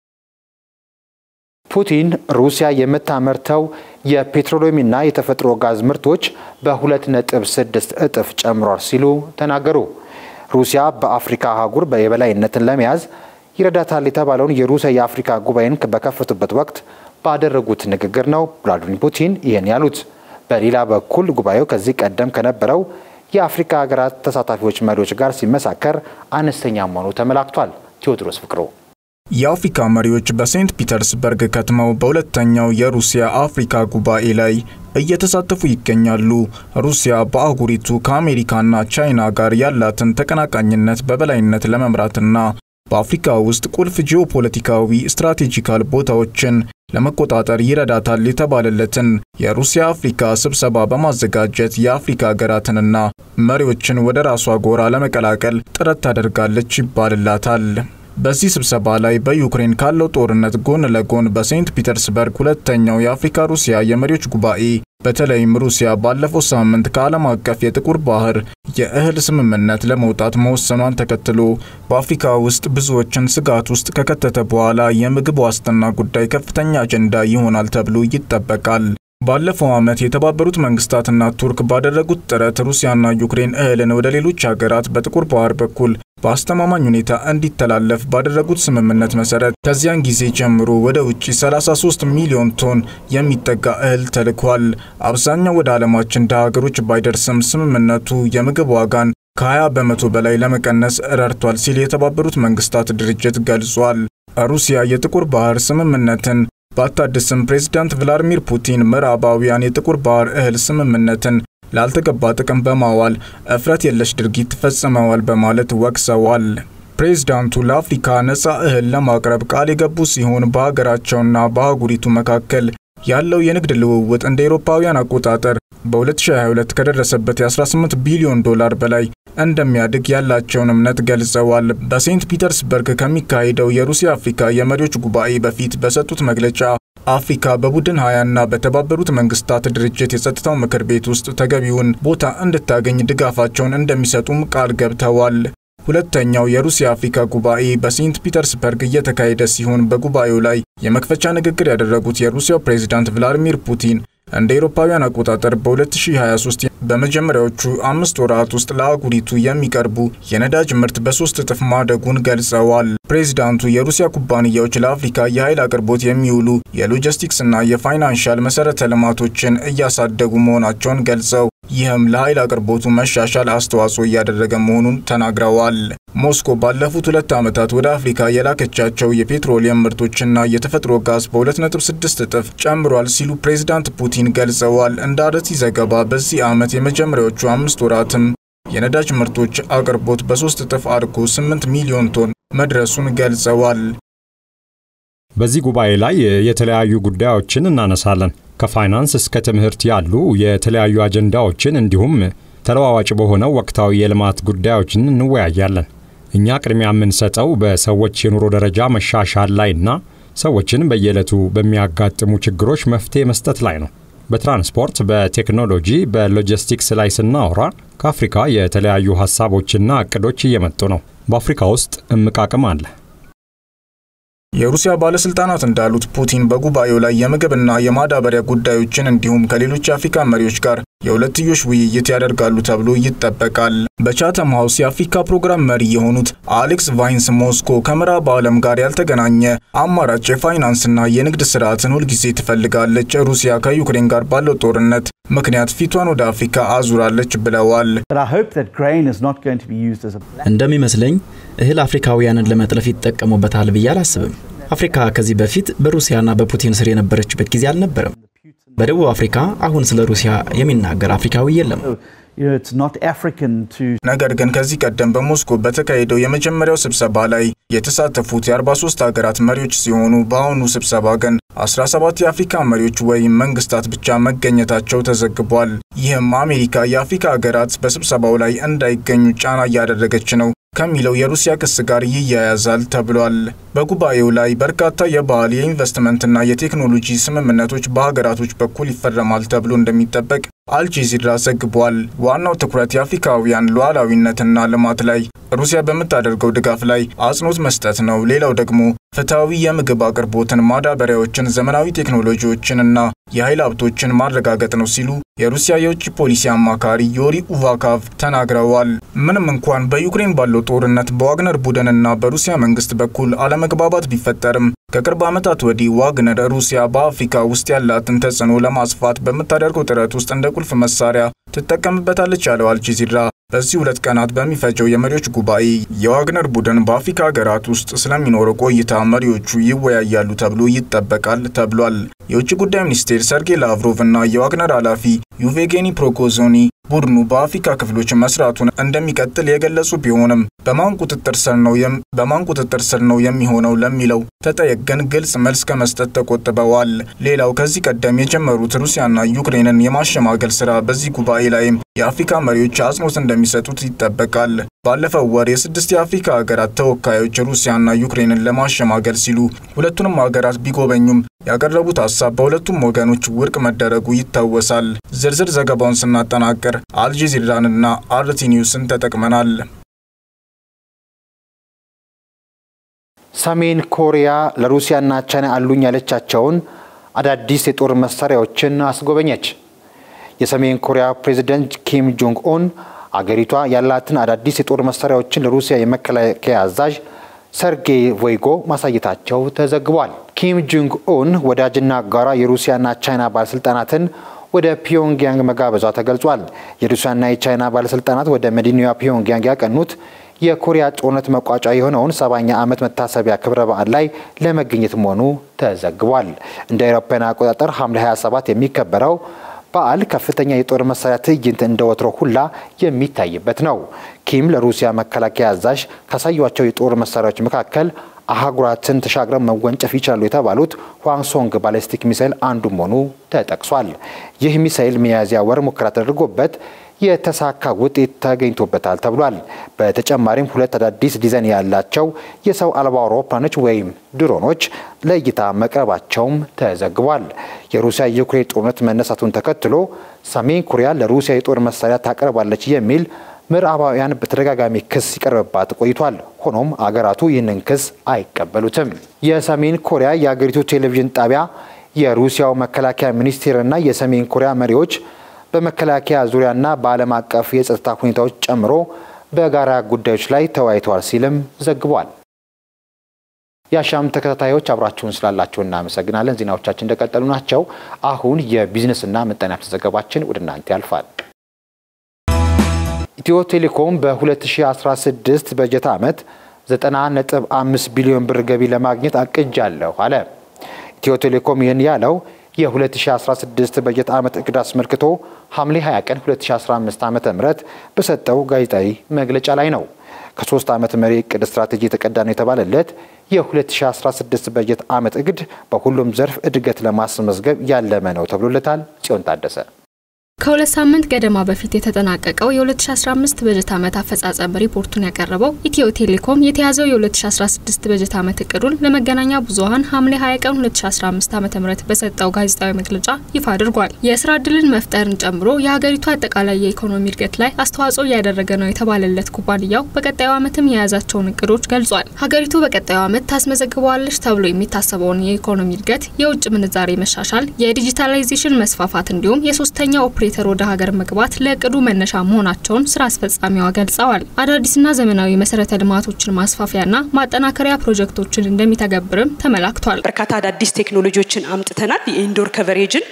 ፑቲን ሩሲያ የምታመርተው የፔትሮሊየምና የተፈጥሮ ጋዝ ምርቶች በ2.6 እጥፍ ጨምሯል ሲሉ ተናገሩ። ሩሲያ በአፍሪካ አህጉር የበላይነትን ለመያዝ ይረዳታል የተባለውን የሩሲያ የአፍሪካ ጉባኤን በከፈቱበት ወቅት ባደረጉት ንግግር ነው ቭላዲሚር ፑቲን ይህን ያሉት። በሌላ በኩል ጉባኤው ከዚህ ቀደም ከነበረው የአፍሪካ ሀገራት ተሳታፊዎች መሪዎች ጋር ሲመሳከር አነስተኛ መሆኑ ተመላክቷል። ቴዎድሮስ ፍቅሩ የአፍሪካ መሪዎች በሴንት ፒተርስበርግ ከትመው በሁለተኛው የሩሲያ አፍሪካ ጉባኤ ላይ እየተሳተፉ ይገኛሉ። ሩሲያ በአህጉሪቱ ከአሜሪካና ቻይና ጋር ያላትን ተቀናቃኝነት በበላይነት ለመምራትና በአፍሪካ ውስጥ ቁልፍ ጂኦፖለቲካዊ ስትራቴጂካል ቦታዎችን ለመቆጣጠር ይረዳታል የተባለለትን የሩሲያ አፍሪካ ስብሰባ በማዘጋጀት የአፍሪካ ሀገራትንና መሪዎችን ወደ ራሷ ጎራ ለመቀላቀል ጥረት ታደርጋለች ይባልላታል። በዚህ ስብሰባ ላይ በዩክሬን ካለው ጦርነት ጎን ለጎን በሴንት ፒተርስበርግ ሁለተኛው የአፍሪካ ሩሲያ የመሪዎች ጉባኤ በተለይም ሩሲያ ባለፈው ሳምንት ከዓለም አቀፍ የጥቁር ባህር የእህል ስምምነት ለመውጣት መወሰኗን ተከትሎ በአፍሪካ ውስጥ ብዙዎችን ስጋት ውስጥ ከከተተ በኋላ የምግብ ዋስትና ጉዳይ ከፍተኛ አጀንዳ ይሆናል ተብሎ ይጠበቃል። ባለፈው ዓመት የተባበሩት መንግስታትና ቱርክ ባደረጉት ጥረት ሩሲያና ዩክሬን እህልን ወደ ሌሎች ሀገራት በጥቁር ባህር በኩል በአስተማማኝ ሁኔታ እንዲተላለፍ ባደረጉት ስምምነት መሰረት ከዚያን ጊዜ ጀምሮ ወደ ውጭ 33 ሚሊዮን ቶን የሚጠጋ እህል ተልኳል። አብዛኛው ወደ ዓለማችን ድሃ ሀገሮች ባይደርስም ስምምነቱ የምግብ ዋጋን ከ20 በመቶ በላይ ለመቀነስ ረድቷል ሲል የተባበሩት መንግስታት ድርጅት ገልጿል። ሩሲያ የጥቁር ባህር ስምምነትን ባታድስም ፕሬዝዳንት ቭላዲሚር ፑቲን ምዕራባውያን የጥቁር ባህር እህል ስምምነትን ላልተገባ ጥቅም በማዋል እፍረት የለሽ ድርጊት ፈጽመዋል በማለት ወቅሰዋል። ፕሬዝዳንቱ ለአፍሪካ ነፃ እህል ለማቅረብ ቃል የገቡ ሲሆን በሀገራቸውና በአህጉሪቱ መካከል ያለው የንግድ ልውውጥ እንደ ኤሮፓውያን አቆጣጠር በ2022 ከደረሰበት የ18 ቢሊዮን ዶላር በላይ እንደሚያድግ ያላቸውን እምነት ገልጸዋል። በሴንት ፒተርስበርግ ከሚካሄደው የሩሲያ አፍሪካ የመሪዎች ጉባኤ በፊት በሰጡት መግለጫ አፍሪካ በቡድን ሀያና በተባበሩት መንግስታት ድርጅት የጸጥታው ምክር ቤት ውስጥ ተገቢውን ቦታ እንድታገኝ ድጋፋቸውን እንደሚሰጡም ቃል ገብተዋል። ሁለተኛው የሩሲያ አፍሪካ ጉባኤ በሴንት ፒተርስበርግ እየተካሄደ ሲሆን በጉባኤው ላይ የመክፈቻ ንግግር ያደረጉት የሩሲያው ፕሬዝዳንት ቭላዲሚር ፑቲን እንደ ኤሮፓውያን አቆጣጠር በ2023 በመጀመሪያዎቹ አምስት ወራት ውስጥ ለአህጉሪቱ የሚቀርቡ የነዳጅ ምርት በሶስት እጥፍ ማደጉን ገልጸዋል። ፕሬዚዳንቱ የሩሲያ ኩባንያዎች ለአፍሪካ የኃይል አቅርቦት የሚውሉ የሎጂስቲክስና የፋይናንሻል መሰረተ ልማቶችን እያሳደጉ መሆናቸውን ገልጸው ይህም ለኃይል አቅርቦቱ መሻሻል አስተዋጽኦ እያደረገ መሆኑን ተናግረዋል። ሞስኮ ባለፉት ሁለት ዓመታት ወደ አፍሪካ የላከቻቸው የፔትሮሊየም ምርቶችና የተፈጥሮ ጋዝ በ2.6 እጥፍ ጨምሯል ሲሉ ፕሬዚዳንት ፑቲን ገልጸዋል። እንደ አርቲ ዘገባ በዚህ ዓመት የመጀመሪያዎቹ አምስት ወራትም የነዳጅ ምርቶች አቅርቦት በሶስት እጥፍ አድጎ 8 ሚሊዮን ቶን መድረሱን ገልጸዋል። በዚህ ጉባኤ ላይ የተለያዩ ጉዳዮችን እናነሳለን። ከፋይናንስ እስከ ትምህርት ያሉ የተለያዩ አጀንዳዎችን እንዲሁም ተለዋዋጭ በሆነው ወቅታዊ የልማት ጉዳዮችን እንወያያለን። እኛ ቅድሚያ የምንሰጠው በሰዎች የኑሮ ደረጃ መሻሻል ላይና ሰዎችን በየዕለቱ በሚያጋጥሙ ችግሮች መፍትሄ መስጠት ላይ ነው። በትራንስፖርት፣ በቴክኖሎጂ፣ በሎጂስቲክስ ላይ ስናወራ ከአፍሪካ የተለያዩ ሀሳቦችና እቅዶች እየመጡ ነው። በአፍሪካ ውስጥ እምቅ አቅም አለ። የሩሲያ ባለስልጣናት እንዳሉት ፑቲን በጉባኤው ላይ የምግብና የማዳበሪያ ጉዳዮችን እንዲሁም ከሌሎች የአፍሪካ መሪዎች ጋር የሁለትዮሽ ውይይት ያደርጋሉ ተብሎ ይጠበቃል። በቻተም ሀውስ የአፍሪካ ፕሮግራም መሪ የሆኑት አሌክስ ቫይንስ ሞስኮ ከምዕራብ ዓለም ጋር ያልተገናኘ አማራጭ የፋይናንስና የንግድ ስርዓትን ሁልጊዜ ትፈልጋለች፣ ሩሲያ ከዩክሬን ጋር ባለው ጦርነት ምክንያት ፊቷን ወደ አፍሪካ አዙራለች ብለዋል። እንደሚመስለኝ እህል አፍሪካውያንን ለመጥለፍ ይጠቀሙበታል ብዬ አላስብም። አፍሪካ ከዚህ በፊት በሩሲያና በፑቲን ስር የነበረችበት ጊዜ አልነበረም። በደቡብ አፍሪካ አሁን ስለ ሩሲያ የሚናገር አፍሪካዊ የለም። ነገር ግን ከዚህ ቀደም በሞስኮ በተካሄደው የመጀመሪያው ስብሰባ ላይ የተሳተፉት የ43 ሀገራት መሪዎች ሲሆኑ በአሁኑ ስብሰባ ግን 17 የአፍሪካ መሪዎች ወይም መንግስታት ብቻ መገኘታቸው ተዘግቧል። ይህም አሜሪካ የአፍሪካ ሀገራት በስብሰባው ላይ እንዳይገኙ ጫና እያደረገች ነው ከሚለው የሩሲያ ክስ ጋር ይያያዛል ተብሏል። በጉባኤው ላይ በርካታ የባህል የኢንቨስትመንትና የቴክኖሎጂ ስምምነቶች በሀገራቶች በኩል ይፈረማል ተብሎ እንደሚጠበቅ አልጀዚራ ዘግቧል። ዋናው ትኩረት የአፍሪካውያን ሉዓላዊነትና ልማት ላይ ሩሲያ በምታደርገው ድጋፍ ላይ አጽንኦት መስጠት ነው። ሌላው ደግሞ ፍትሐዊ የምግብ አቅርቦትን፣ ማዳበሪያዎችን፣ ዘመናዊ ቴክኖሎጂዎችን እና የኃይል ሀብቶችን ማረጋገጥ ነው ሲሉ የሩሲያ የውጭ ፖሊሲ አማካሪ ዮሪ ኡቫካቭ ተናግረዋል። ምንም እንኳን በዩክሬን ባለው ጦርነት በዋግነር ቡድንና በሩሲያ መንግስት በኩል አለመግባባት ቢፈጠርም ከቅርብ ዓመታት ወዲህ ዋግነር ሩሲያ በአፍሪካ ውስጥ ያላትን ተጽዕኖ ለማስፋት በምታደርገው ጥረት ውስጥ እንደ ቁልፍ መሳሪያ ትጠቀምበታለች ያለው አልጀዚራ በዚህ ሁለት ቀናት በሚፈጀው የመሪዎች ጉባኤ የዋግነር ቡድን በአፍሪካ ሀገራት ውስጥ ስለሚኖረው ቆይታ መሪዎቹ ይወያያሉ ተብሎ ይጠበቃል ተብሏል። የውጭ ጉዳይ ሚኒስቴር ሰርጌይ ላቭሮቭ እና የዋግነር ኃላፊ ዩቬጌኒ ፕሮኮዞኒ ቡድኑ በአፍሪካ ክፍሎች መስራቱን እንደሚቀጥል የገለጹ ቢሆንም በማን ቁጥጥር ስር ነው በማን ቁጥጥር ስር ነው የሚሆነው ለሚለው ተጠየቅ ግን ግልጽ መልስ ከመስጠት ተቆጥበዋል። ሌላው ከዚህ ቀደም የጀመሩት ሩሲያና ዩክሬንን የማሸማገል ስራ በዚህ ጉባኤ ላይም የአፍሪካ መሪዎች አጽንኦት እንደሚሰጡት ይጠበቃል። ባለፈው ወር የስድስት የአፍሪካ ሀገራት ተወካዮች ሩሲያና ዩክሬንን ለማሸማገል ሲሉ ሁለቱንም ሀገራት ቢጎበኙም ያቀረቡት ሀሳብ በሁለቱም ወገኖች ውድቅ መደረጉ ይታወሳል። ዝርዝር ዘገባውን ስናጠናቅር አልጀዚራንና አርቲ ኒውስን ተጠቅመናል። ሰሜን ኮሪያ ለሩሲያና ቻይና አሉኝ ያለቻቸውን አዳዲስ የጦር መሳሪያዎችን አስጎበኘች። የሰሜን ኮሪያ ፕሬዚደንት ኪም ጆንግ ኡን አገሪቷ ያላትን አዳዲስ የጦር መሳሪያዎችን ለሩሲያ የመከላከያ አዛዥ ሰርጌይ ቮይጎ ማሳየታቸው ተዘግቧል። ኪም ጆንግ ኡን ወዳጅና አጋሯ የሩሲያና ቻይና ባለስልጣናትን ወደ ፒዮንግያንግ መጋበዟ ተገልጿል። የሩሲያና የቻይና ባለስልጣናት ወደ መዲናዋ ፒዮንግያንግ ያቀኑት የኮሪያ ጦርነት መቋጫ የሆነውን ሰባኛ ዓመት መታሰቢያ ክብረ በዓል ላይ ለመገኘት መሆኑ ተዘግቧል። እንደ አውሮፓውያን አቆጣጠር ሐምሌ 27 የሚከበረው በዓል ከፍተኛ የጦር መሳሪያ ትዕይንት እንደ ወትሮ ሁላ የሚታይበት ነው። ኪም ለሩሲያ መከላከያ አዛዥ ካሳዩቸው የጦር መሳሪያዎች መካከል አህጉራትን ተሻግረው መወንጨፍ ይችላሉ የተባሉት ዋንሶንግ ባሊስቲክ ሚሳይል አንዱ መሆኑ ተጠቅሷል። ይህ ሚሳይል ሚያዝያ ወር ሙከራ ተደርጎበት የተሳካ ውጤት ተገኝቶበታል ተብሏል። በተጨማሪም ሁለት አዳዲስ ዲዛይን ያላቸው የሰው አልባ አውሮፕላኖች ወይም ድሮኖች ለእይታ መቅረባቸውም ተዘግቧል። የሩሲያ የዩክሬን ጦርነት መነሳቱን ተከትሎ ሰሜን ኮሪያ ለሩሲያ የጦር መሳሪያ ታቀርባለች የሚል ምዕራባውያን በተደጋጋሚ ክስ ሲቀርብባት ቆይቷል። ሆኖም አገራቱ ይህንን ክስ አይቀበሉትም። የሰሜን ኮሪያ የአገሪቱ ቴሌቪዥን ጣቢያ የሩሲያው መከላከያ ሚኒስቴርና የሰሜን ኮሪያ መሪዎች በመከላከያ ዙሪያና በዓለም አቀፍ የጸጥታ ሁኔታዎች ጨምሮ በጋራ ጉዳዮች ላይ ተወያይተዋል ሲልም ዘግቧል። የአሻም ተከታታዮች አብራችሁን ስላላችሁ እናመሰግናለን። ዜናዎቻችን እንደቀጠሉ ናቸው። አሁን የቢዝነስና ምጣኔ ሀብት ዘገባችን ወደ እናንተ ያልፋል። ኢትዮ ቴሌኮም በ2016 በጀት ዓመት 90.5 ቢሊዮን ብር ገቢ ለማግኘት አቅጃለሁ አለ። ኢትዮ ቴሌኮም ይህን ያለው የ2016 በጀት ዓመት እቅድ አስመልክቶ ሐምሌ 20 ቀን 2015 ዓ ም በሰጠው ጋዜጣዊ መግለጫ ላይ ነው። ከሶስት ዓመት መሪ እቅድ ስትራቴጂ የተቀዳ ነው የተባለለት የ2016 በጀት ዓመት እቅድ በሁሉም ዘርፍ እድገት ለማስመዝገብ ያለመ ነው ተብሎለታል። ጽዮን ታደሰ ከሁለት ሳምንት ገደማ በፊት የተጠናቀቀው የ2015 በጀት ዓመት አፈጻጸም ሪፖርቱን ያቀረበው ኢትዮ ቴሌኮም የተያዘው የ2016 በጀት ዓመት እቅዱን ለመገናኛ ብዙኃን ሐምሌ 20 ቀን 2015 ዓ.ም በሰጠው ጋዜጣዊ መግለጫ ይፋ አድርጓል። የስራ ዕድልን መፍጠርን ጨምሮ የሀገሪቱ አጠቃላይ የኢኮኖሚ እድገት ላይ አስተዋጽኦ እያደረገ ነው የተባለለት ኩባንያው በቀጣዩ ዓመትም የያዛቸውን እቅዶች ገልጿል። ሀገሪቱ በቀጣዩ ዓመት ታስመዘግበዋለች ተብሎ የሚታሰበውን የኢኮኖሚ እድገት፣ የውጭ ምንዛሬ መሻሻል፣ የዲጂታላይዜሽን መስፋፋት እንዲሁም የሶስተኛ ኦፕሬተር ወደ ሀገር መግባት ለእቅዱ መነሻ መሆናቸውን ስራ አስፈጻሚዋ ገልጸዋል። አዳዲስና ዘመናዊ መሰረተ ልማቶችን ማስፋፊያና ማጠናከሪያ ፕሮጀክቶችን እንደሚተገብርም ተመላክቷል። በርካታ አዳዲስ ቴክኖሎጂዎችን አምጥተናል። የኢንዶር ከቨሬጅን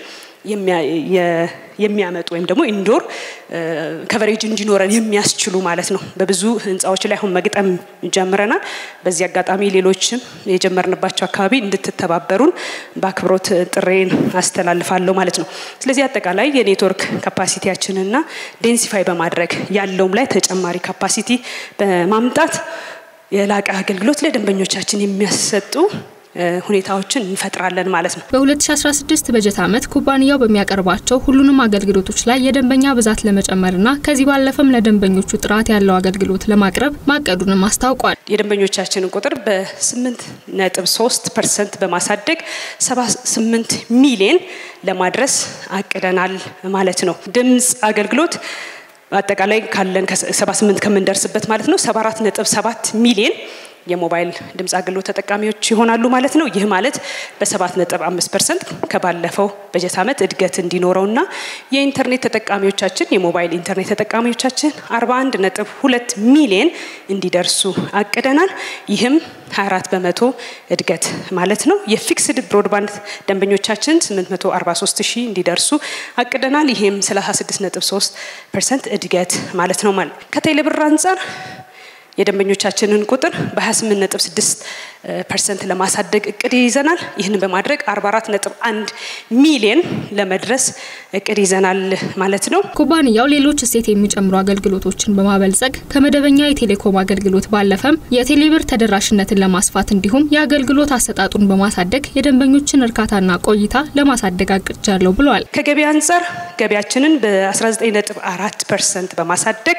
የሚያመጡ ወይም ደግሞ ኢንዶር ከቨሬጅ እንዲኖረን የሚያስችሉ ማለት ነው። በብዙ ህንፃዎች ላይ አሁን መግጠም ጀምረናል። በዚህ አጋጣሚ ሌሎችም የጀመርንባቸው አካባቢ እንድትተባበሩን በአክብሮት ጥሬን አስተላልፋለሁ ማለት ነው። ስለዚህ አጠቃላይ የኔትወርክ ካፓሲቲያችንና ዴንሲፋይ በማድረግ ያለውም ላይ ተጨማሪ ካፓሲቲ በማምጣት የላቀ አገልግሎት ለደንበኞቻችን የሚያሰጡ ሁኔታዎችን እንፈጥራለን ማለት ነው። በ2016 በጀት ዓመት ኩባንያው በሚያቀርባቸው ሁሉንም አገልግሎቶች ላይ የደንበኛ ብዛት ለመጨመርና ከዚህ ባለፈም ለደንበኞቹ ጥራት ያለው አገልግሎት ለማቅረብ ማቀዱንም አስታውቋል። የደንበኞቻችንን ቁጥር በ8 ነጥብ 3 ፐርሰንት በማሳደግ 78 ሚሊዮን ለማድረስ አቅደናል ማለት ነው። ድምፅ አገልግሎት አጠቃላይ ካለን 78 ከምንደርስበት ማለት ነው 74 ነጥብ 7 ሚሊዮን የሞባይል ድምፅ አገልግሎት ተጠቃሚዎች ይሆናሉ ማለት ነው። ይህ ማለት በሰባት ነጥብ አምስት ፐርሰንት ከባለፈው በጀት ዓመት እድገት እንዲኖረውና የኢንተርኔት ተጠቃሚዎቻችን የሞባይል ኢንተርኔት ተጠቃሚዎቻችን አርባ አንድ ነጥብ ሁለት ሚሊየን እንዲደርሱ አቅደናል። ይህም 24 በመቶ እድገት ማለት ነው። የፊክስድ ብሮድባንድ ደንበኞቻችን 843 ሺህ እንዲደርሱ አቅደናል። ይህም 36.3 ፐርሰንት እድገት ማለት ነው ማለት ከቴሌብር አንጻር የደንበኞቻችንን ቁጥር በ28.6 ፐርሰንት ለማሳደግ እቅድ ይዘናል። ይህንን በማድረግ 44.1 ሚሊየን ለመድረስ እቅድ ይዘናል ማለት ነው። ኩባንያው ሌሎች እሴት የሚጨምሩ አገልግሎቶችን በማበልጸግ ከመደበኛ የቴሌኮም አገልግሎት ባለፈም የቴሌብር ተደራሽነትን ለማስፋት እንዲሁም የአገልግሎት አሰጣጡን በማሳደግ የደንበኞችን እርካታና ቆይታ ለማሳደግ አቅጃለሁ ብለዋል። ከገቢ አንጻር ገቢያችንን በ19.4 ፐርሰንት በማሳደግ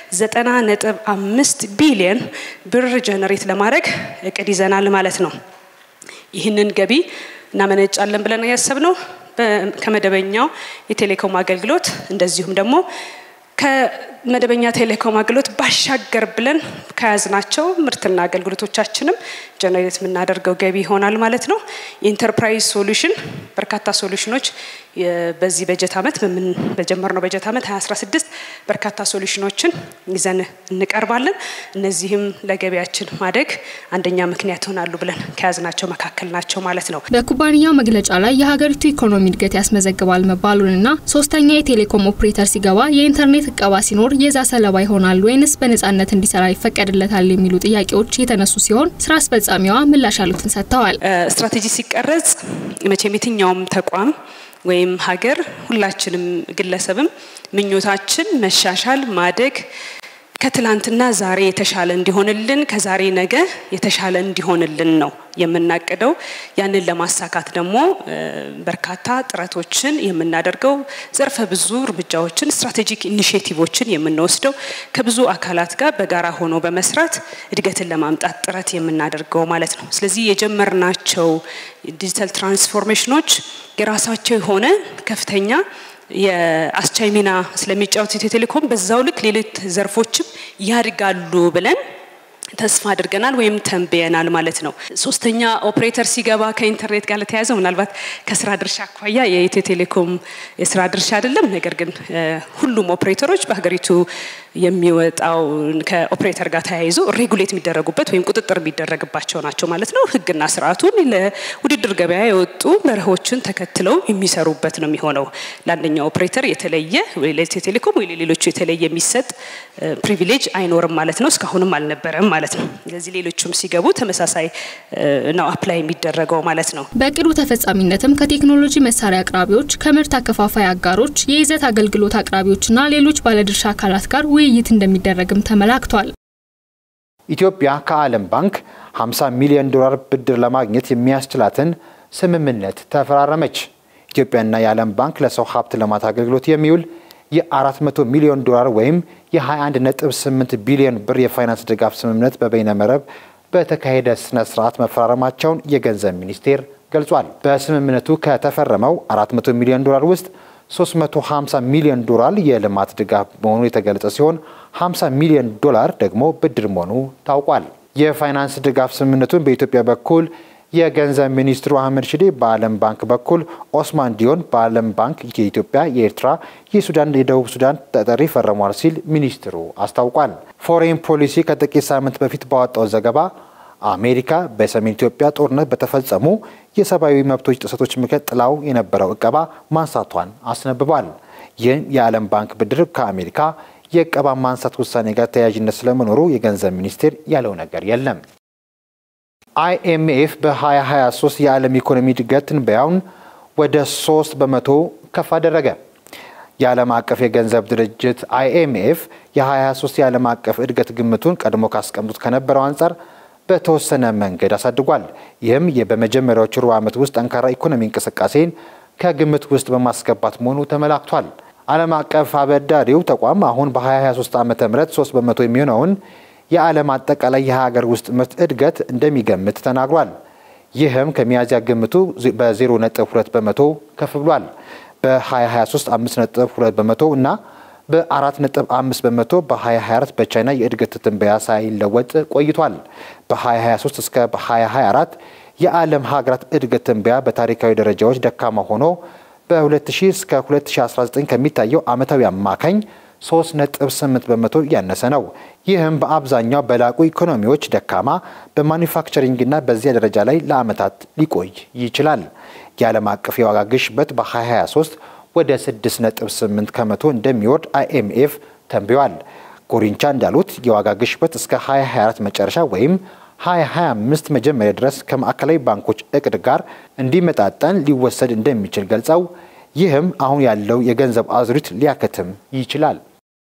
90.5 ቢሊየን ብር ጀነሬት ለማድረግ እቅድ ይዘናል ማለት ነው። ይህንን ገቢ እናመነጫለን ብለን ያሰብነው ከመደበኛው የቴሌኮም አገልግሎት እንደዚሁም ደግሞ ከመደበኛ ቴሌኮም አገልግሎት ባሻገር ብለን ከያዝናቸው ምርትና አገልግሎቶቻችንም ጀነሬት የምናደርገው ገቢ ይሆናል ማለት ነው። የኢንተርፕራይዝ ሶሉሽን በርካታ ሶሉሽኖች በዚህ በጀት ዓመት በጀመርነው በጀት ዓመት 2016 በርካታ ሶሉሽኖችን ይዘን እንቀርባለን። እነዚህም ለገቢያችን ማደግ አንደኛ ምክንያት ይሆናሉ ብለን ከያዝናቸው መካከል ናቸው ማለት ነው። በኩባንያው መግለጫ ላይ የሀገሪቱ ኢኮኖሚ እድገት ያስመዘግባል መባሉንና ሶስተኛ የቴሌኮም ኦፕሬተር ሲገባ የኢንተርኔት እቀባ ሲኖር የዛ ሰለባ ይሆናል ወይንስ በነጻነት እንዲሰራ ይፈቀድለታል የሚሉ ጥያቄዎች የተነሱ ሲሆን ስራ አስፈጻሚዋ ምላሽ ያሉትን ሰጥተዋል። ስትራቴጂ ሲቀረጽ መቼም የትኛውም ተቋም ወይም ሀገር ሁላችንም ግለሰብም ምኞታችን መሻሻል፣ ማደግ ከትላንትና ዛሬ የተሻለ እንዲሆንልን ከዛሬ ነገ የተሻለ እንዲሆንልን ነው የምናቅደው። ያንን ለማሳካት ደግሞ በርካታ ጥረቶችን የምናደርገው ዘርፈ ብዙ እርምጃዎችን፣ ስትራቴጂክ ኢኒሽቲቮችን የምንወስደው ከብዙ አካላት ጋር በጋራ ሆኖ በመስራት እድገትን ለማምጣት ጥረት የምናደርገው ማለት ነው። ስለዚህ የጀመርናቸው ዲጂታል ትራንስፎርሜሽኖች የራሳቸው የሆነ ከፍተኛ የአስቻይ ሚና ስለሚጫወት ኢትዮ ቴሌኮም በዛው ልክ ሌሎች ዘርፎችም ያድጋሉ ብለን ተስፋ አድርገናል ወይም ተንብየናል ማለት ነው። ሶስተኛ ኦፕሬተር ሲገባ ከኢንተርኔት ጋር ለተያያዘ ምናልባት ከስራ ድርሻ አኳያ የኢትዮ ቴሌኮም የስራ ድርሻ አይደለም። ነገር ግን ሁሉም ኦፕሬተሮች በሀገሪቱ የሚወጣው ከኦፕሬተር ጋር ተያይዞ ሬጉሌት የሚደረጉበት ወይም ቁጥጥር የሚደረግባቸው ናቸው ማለት ነው። ህግና ስርዓቱን ለውድድር ገበያ የወጡ መርሆችን ተከትለው የሚሰሩበት ነው የሚሆነው። ለአንደኛው ኦፕሬተር የተለየ ለኢትዮ ቴሌኮም ወይ ለሌሎቹ የተለየ የሚሰጥ ፕሪቪሌጅ አይኖርም ማለት ነው። እስካሁንም አልነበረም ማለት ነው። ስለዚህ ሌሎቹም ሲገቡ ተመሳሳይ ነው አፕላይ የሚደረገው ማለት ነው። በእቅዱ ተፈጻሚነትም ከቴክኖሎጂ መሳሪያ አቅራቢዎች፣ ከምርት አከፋፋይ አጋሮች፣ የይዘት አገልግሎት አቅራቢዎችና ሌሎች ባለድርሻ አካላት ጋር ውይይት እንደሚደረግም ተመላክቷል። ኢትዮጵያ ከዓለም ባንክ 50 ሚሊዮን ዶላር ብድር ለማግኘት የሚያስችላትን ስምምነት ተፈራረመች። ኢትዮጵያና የዓለም ባንክ ለሰው ሀብት ልማት አገልግሎት የሚውል የ400 ሚሊዮን ዶላር ወይም የ21.8 ቢሊዮን ብር የፋይናንስ ድጋፍ ስምምነት በበይነ መረብ በተካሄደ ስነ ስርዓት መፈራረማቸውን የገንዘብ ሚኒስቴር ገልጿል። በስምምነቱ ከተፈረመው 400 ሚሊዮን ዶላር ውስጥ 350 ሚሊዮን ዶላር የልማት ድጋፍ መሆኑ የተገለጸ ሲሆን 50 ሚሊዮን ዶላር ደግሞ ብድር መሆኑ ታውቋል። የፋይናንስ ድጋፍ ስምምነቱን በኢትዮጵያ በኩል የገንዘብ ሚኒስትሩ አህመድ ሽዴ፣ በዓለም ባንክ በኩል ኦስማን ዲዮን፣ በዓለም ባንክ የኢትዮጵያ፣ የኤርትራ፣ የሱዳን፣ የደቡብ ሱዳን ተጠሪ ፈርሟል ሲል ሚኒስትሩ አስታውቋል። ፎሬን ፖሊሲ ከጥቂት ሳምንት በፊት ባወጣው ዘገባ አሜሪካ በሰሜን ኢትዮጵያ ጦርነት በተፈጸሙ የሰብአዊ መብቶች ጥሰቶች ምክንያት ጥላው የነበረው እቀባ ማንሳቷን አስነብቧል። ይህም የዓለም ባንክ ብድር ከአሜሪካ የእቀባ ማንሳት ውሳኔ ጋር ተያያዥነት ስለመኖሩ የገንዘብ ሚኒስቴር ያለው ነገር የለም። አይኤምኤፍ በ2023 የዓለም ኢኮኖሚ እድገት ትንበያውን ወደ 3 በመቶ ከፍ አደረገ። የዓለም አቀፍ የገንዘብ ድርጅት አይኤምኤፍ የ2023 የዓለም አቀፍ እድገት ግምቱን ቀድሞ ካስቀምጡት ከነበረው አንጻር በተወሰነ መንገድ አሳድጓል። ይህም በመጀመሪያዎቹ ሩብ ዓመት ውስጥ ጠንካራ ኢኮኖሚ እንቅስቃሴን ከግምት ውስጥ በማስገባት መሆኑ ተመላክቷል። ዓለም አቀፍ አበዳሪው ተቋም አሁን በ2023 ዓ ም 3 በመቶ የሚሆነውን የዓለም አጠቃላይ የሀገር ውስጥ ምርት እድገት እንደሚገምት ተናግሯል። ይህም ከሚያዝያ ግምቱ በ0.2 በመቶ ከፍ ብሏል። በ2023 5.2 በመቶ እና በ4.5 በመቶ በ2024 በቻይና የእድገት ትንበያ ሳይለወጥ ቆይቷል። በ2023 እስከ 2024 የዓለም ሀገራት እድገት ትንበያ በታሪካዊ ደረጃዎች ደካማ ሆኖ በ2000 እስከ 2019 ከሚታየው ዓመታዊ አማካኝ 3.8 በመቶ ያነሰ ነው። ይህም በአብዛኛው በላቁ ኢኮኖሚዎች ደካማ በማኒፋክቸሪንግና በዚያ ደረጃ ላይ ለዓመታት ሊቆይ ይችላል። የዓለም አቀፍ የዋጋ ግሽበት በ2023 ወደ 6.8 ከመቶ እንደሚወርድ አይኤምኤፍ ተንብዮአል። ጎሪንቻ እንዳሉት የዋጋ ግሽበት እስከ 2024 መጨረሻ ወይም 2025 መጀመሪያ ድረስ ከማዕከላዊ ባንኮች እቅድ ጋር እንዲመጣጠን ሊወሰድ እንደሚችል ገልጸው ይህም አሁን ያለው የገንዘብ አዙሪት ሊያከትም ይችላል።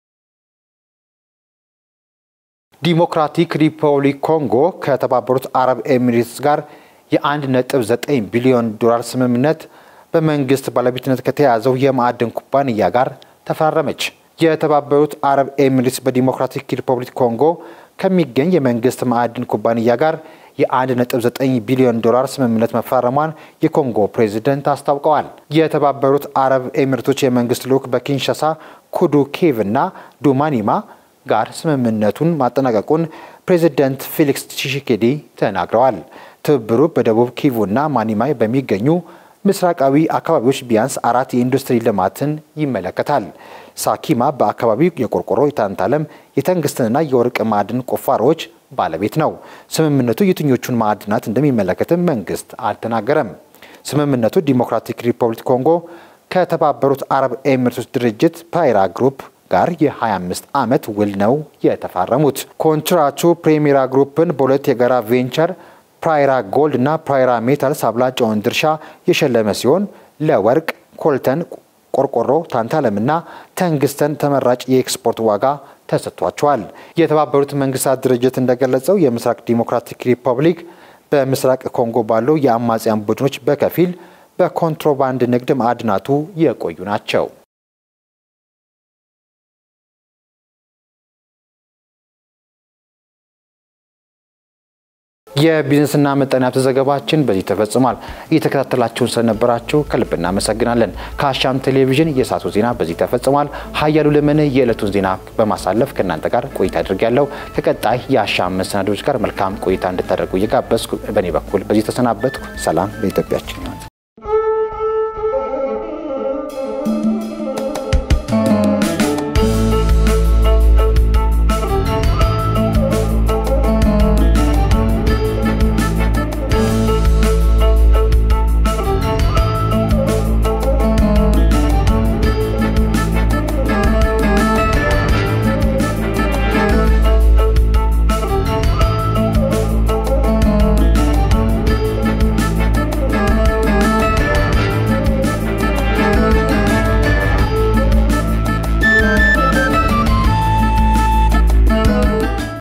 ዲሞክራቲክ ሪፐብሊክ ኮንጎ ከተባበሩት አረብ ኤሚሬትስ ጋር የ1.9 ቢሊዮን ዶላር ስምምነት በመንግስት ባለቤትነት ከተያዘው የማዕድን ኩባንያ ጋር ተፈራረመች። የተባበሩት አረብ ኤሚሬትስ በዲሞክራቲክ ሪፐብሊክ ኮንጎ ከሚገኝ የመንግስት ማዕድን ኩባንያ ጋር የ1.9 ቢሊዮን ዶላር ስምምነት መፈራረሟን የኮንጎ ፕሬዚደንት አስታውቀዋል። የተባበሩት አረብ ኤሚሬቶች የመንግስት ልዑክ በኪንሻሳ ኩዱ ኬቭ እና ዱማኒማ ጋር ስምምነቱን ማጠናቀቁን ፕሬዚደንት ፌሊክስ ቺሺኬዲ ተናግረዋል። ትብብሩ በደቡብ ኪቩ እና ማኒማይ በሚገኙ ምስራቃዊ አካባቢዎች ቢያንስ አራት የኢንዱስትሪ ልማትን ይመለከታል። ሳኪማ በአካባቢው የቆርቆሮ፣ የታንታለም፣ የተንግስትንና የወርቅ ማዕድን ቁፋሮዎች ባለቤት ነው። ስምምነቱ የትኞቹን ማዕድናት እንደሚመለከትም መንግስት አልተናገረም። ስምምነቱ ዲሞክራቲክ ሪፐብሊክ ኮንጎ ከተባበሩት አረብ ኤሚሬቶች ድርጅት ፓይራ ግሩፕ ጋር የ25 ዓመት ውል ነው የተፋረሙት። ኮንትራቱ ፕሬሚራ ግሩፕን በሁለት የጋራ ቬንቸር ፕራይራ ጎልድ እና ፕራይራ ሜታልስ አብላጫውን ድርሻ የሸለመ ሲሆን ለወርቅ፣ ኮልተን፣ ቆርቆሮ፣ ታንታለምና ተንግስተን ተመራጭ የኤክስፖርት ዋጋ ተሰጥቷቸዋል። የተባበሩት መንግስታት ድርጅት እንደገለጸው የምስራቅ ዲሞክራቲክ ሪፐብሊክ በምስራቅ ኮንጎ ባሉ የአማጽያን ቡድኖች በከፊል በኮንትሮባንድ ንግድ ማዕድናቱ የቆዩ ናቸው። የቢዝነስና ምጣኔ ሀብት ዘገባችን በዚህ ተፈጽሟል። እየተከታተላችሁን ስለነበራችሁ ከልብ እናመሰግናለን። ከአሻም ቴሌቪዥን የሰዓቱ ዜና በዚህ ተፈጽሟል። ሀያሉ ለምን የዕለቱን ዜና በማሳለፍ ከእናንተ ጋር ቆይታ አድርጌያለሁ። ከቀጣይ የአሻም መሰናዶች ጋር መልካም ቆይታ እንድታደርጉ እየጋበዝኩ በእኔ በኩል በዚህ ተሰናበትኩ። ሰላም ለኢትዮጵያችን።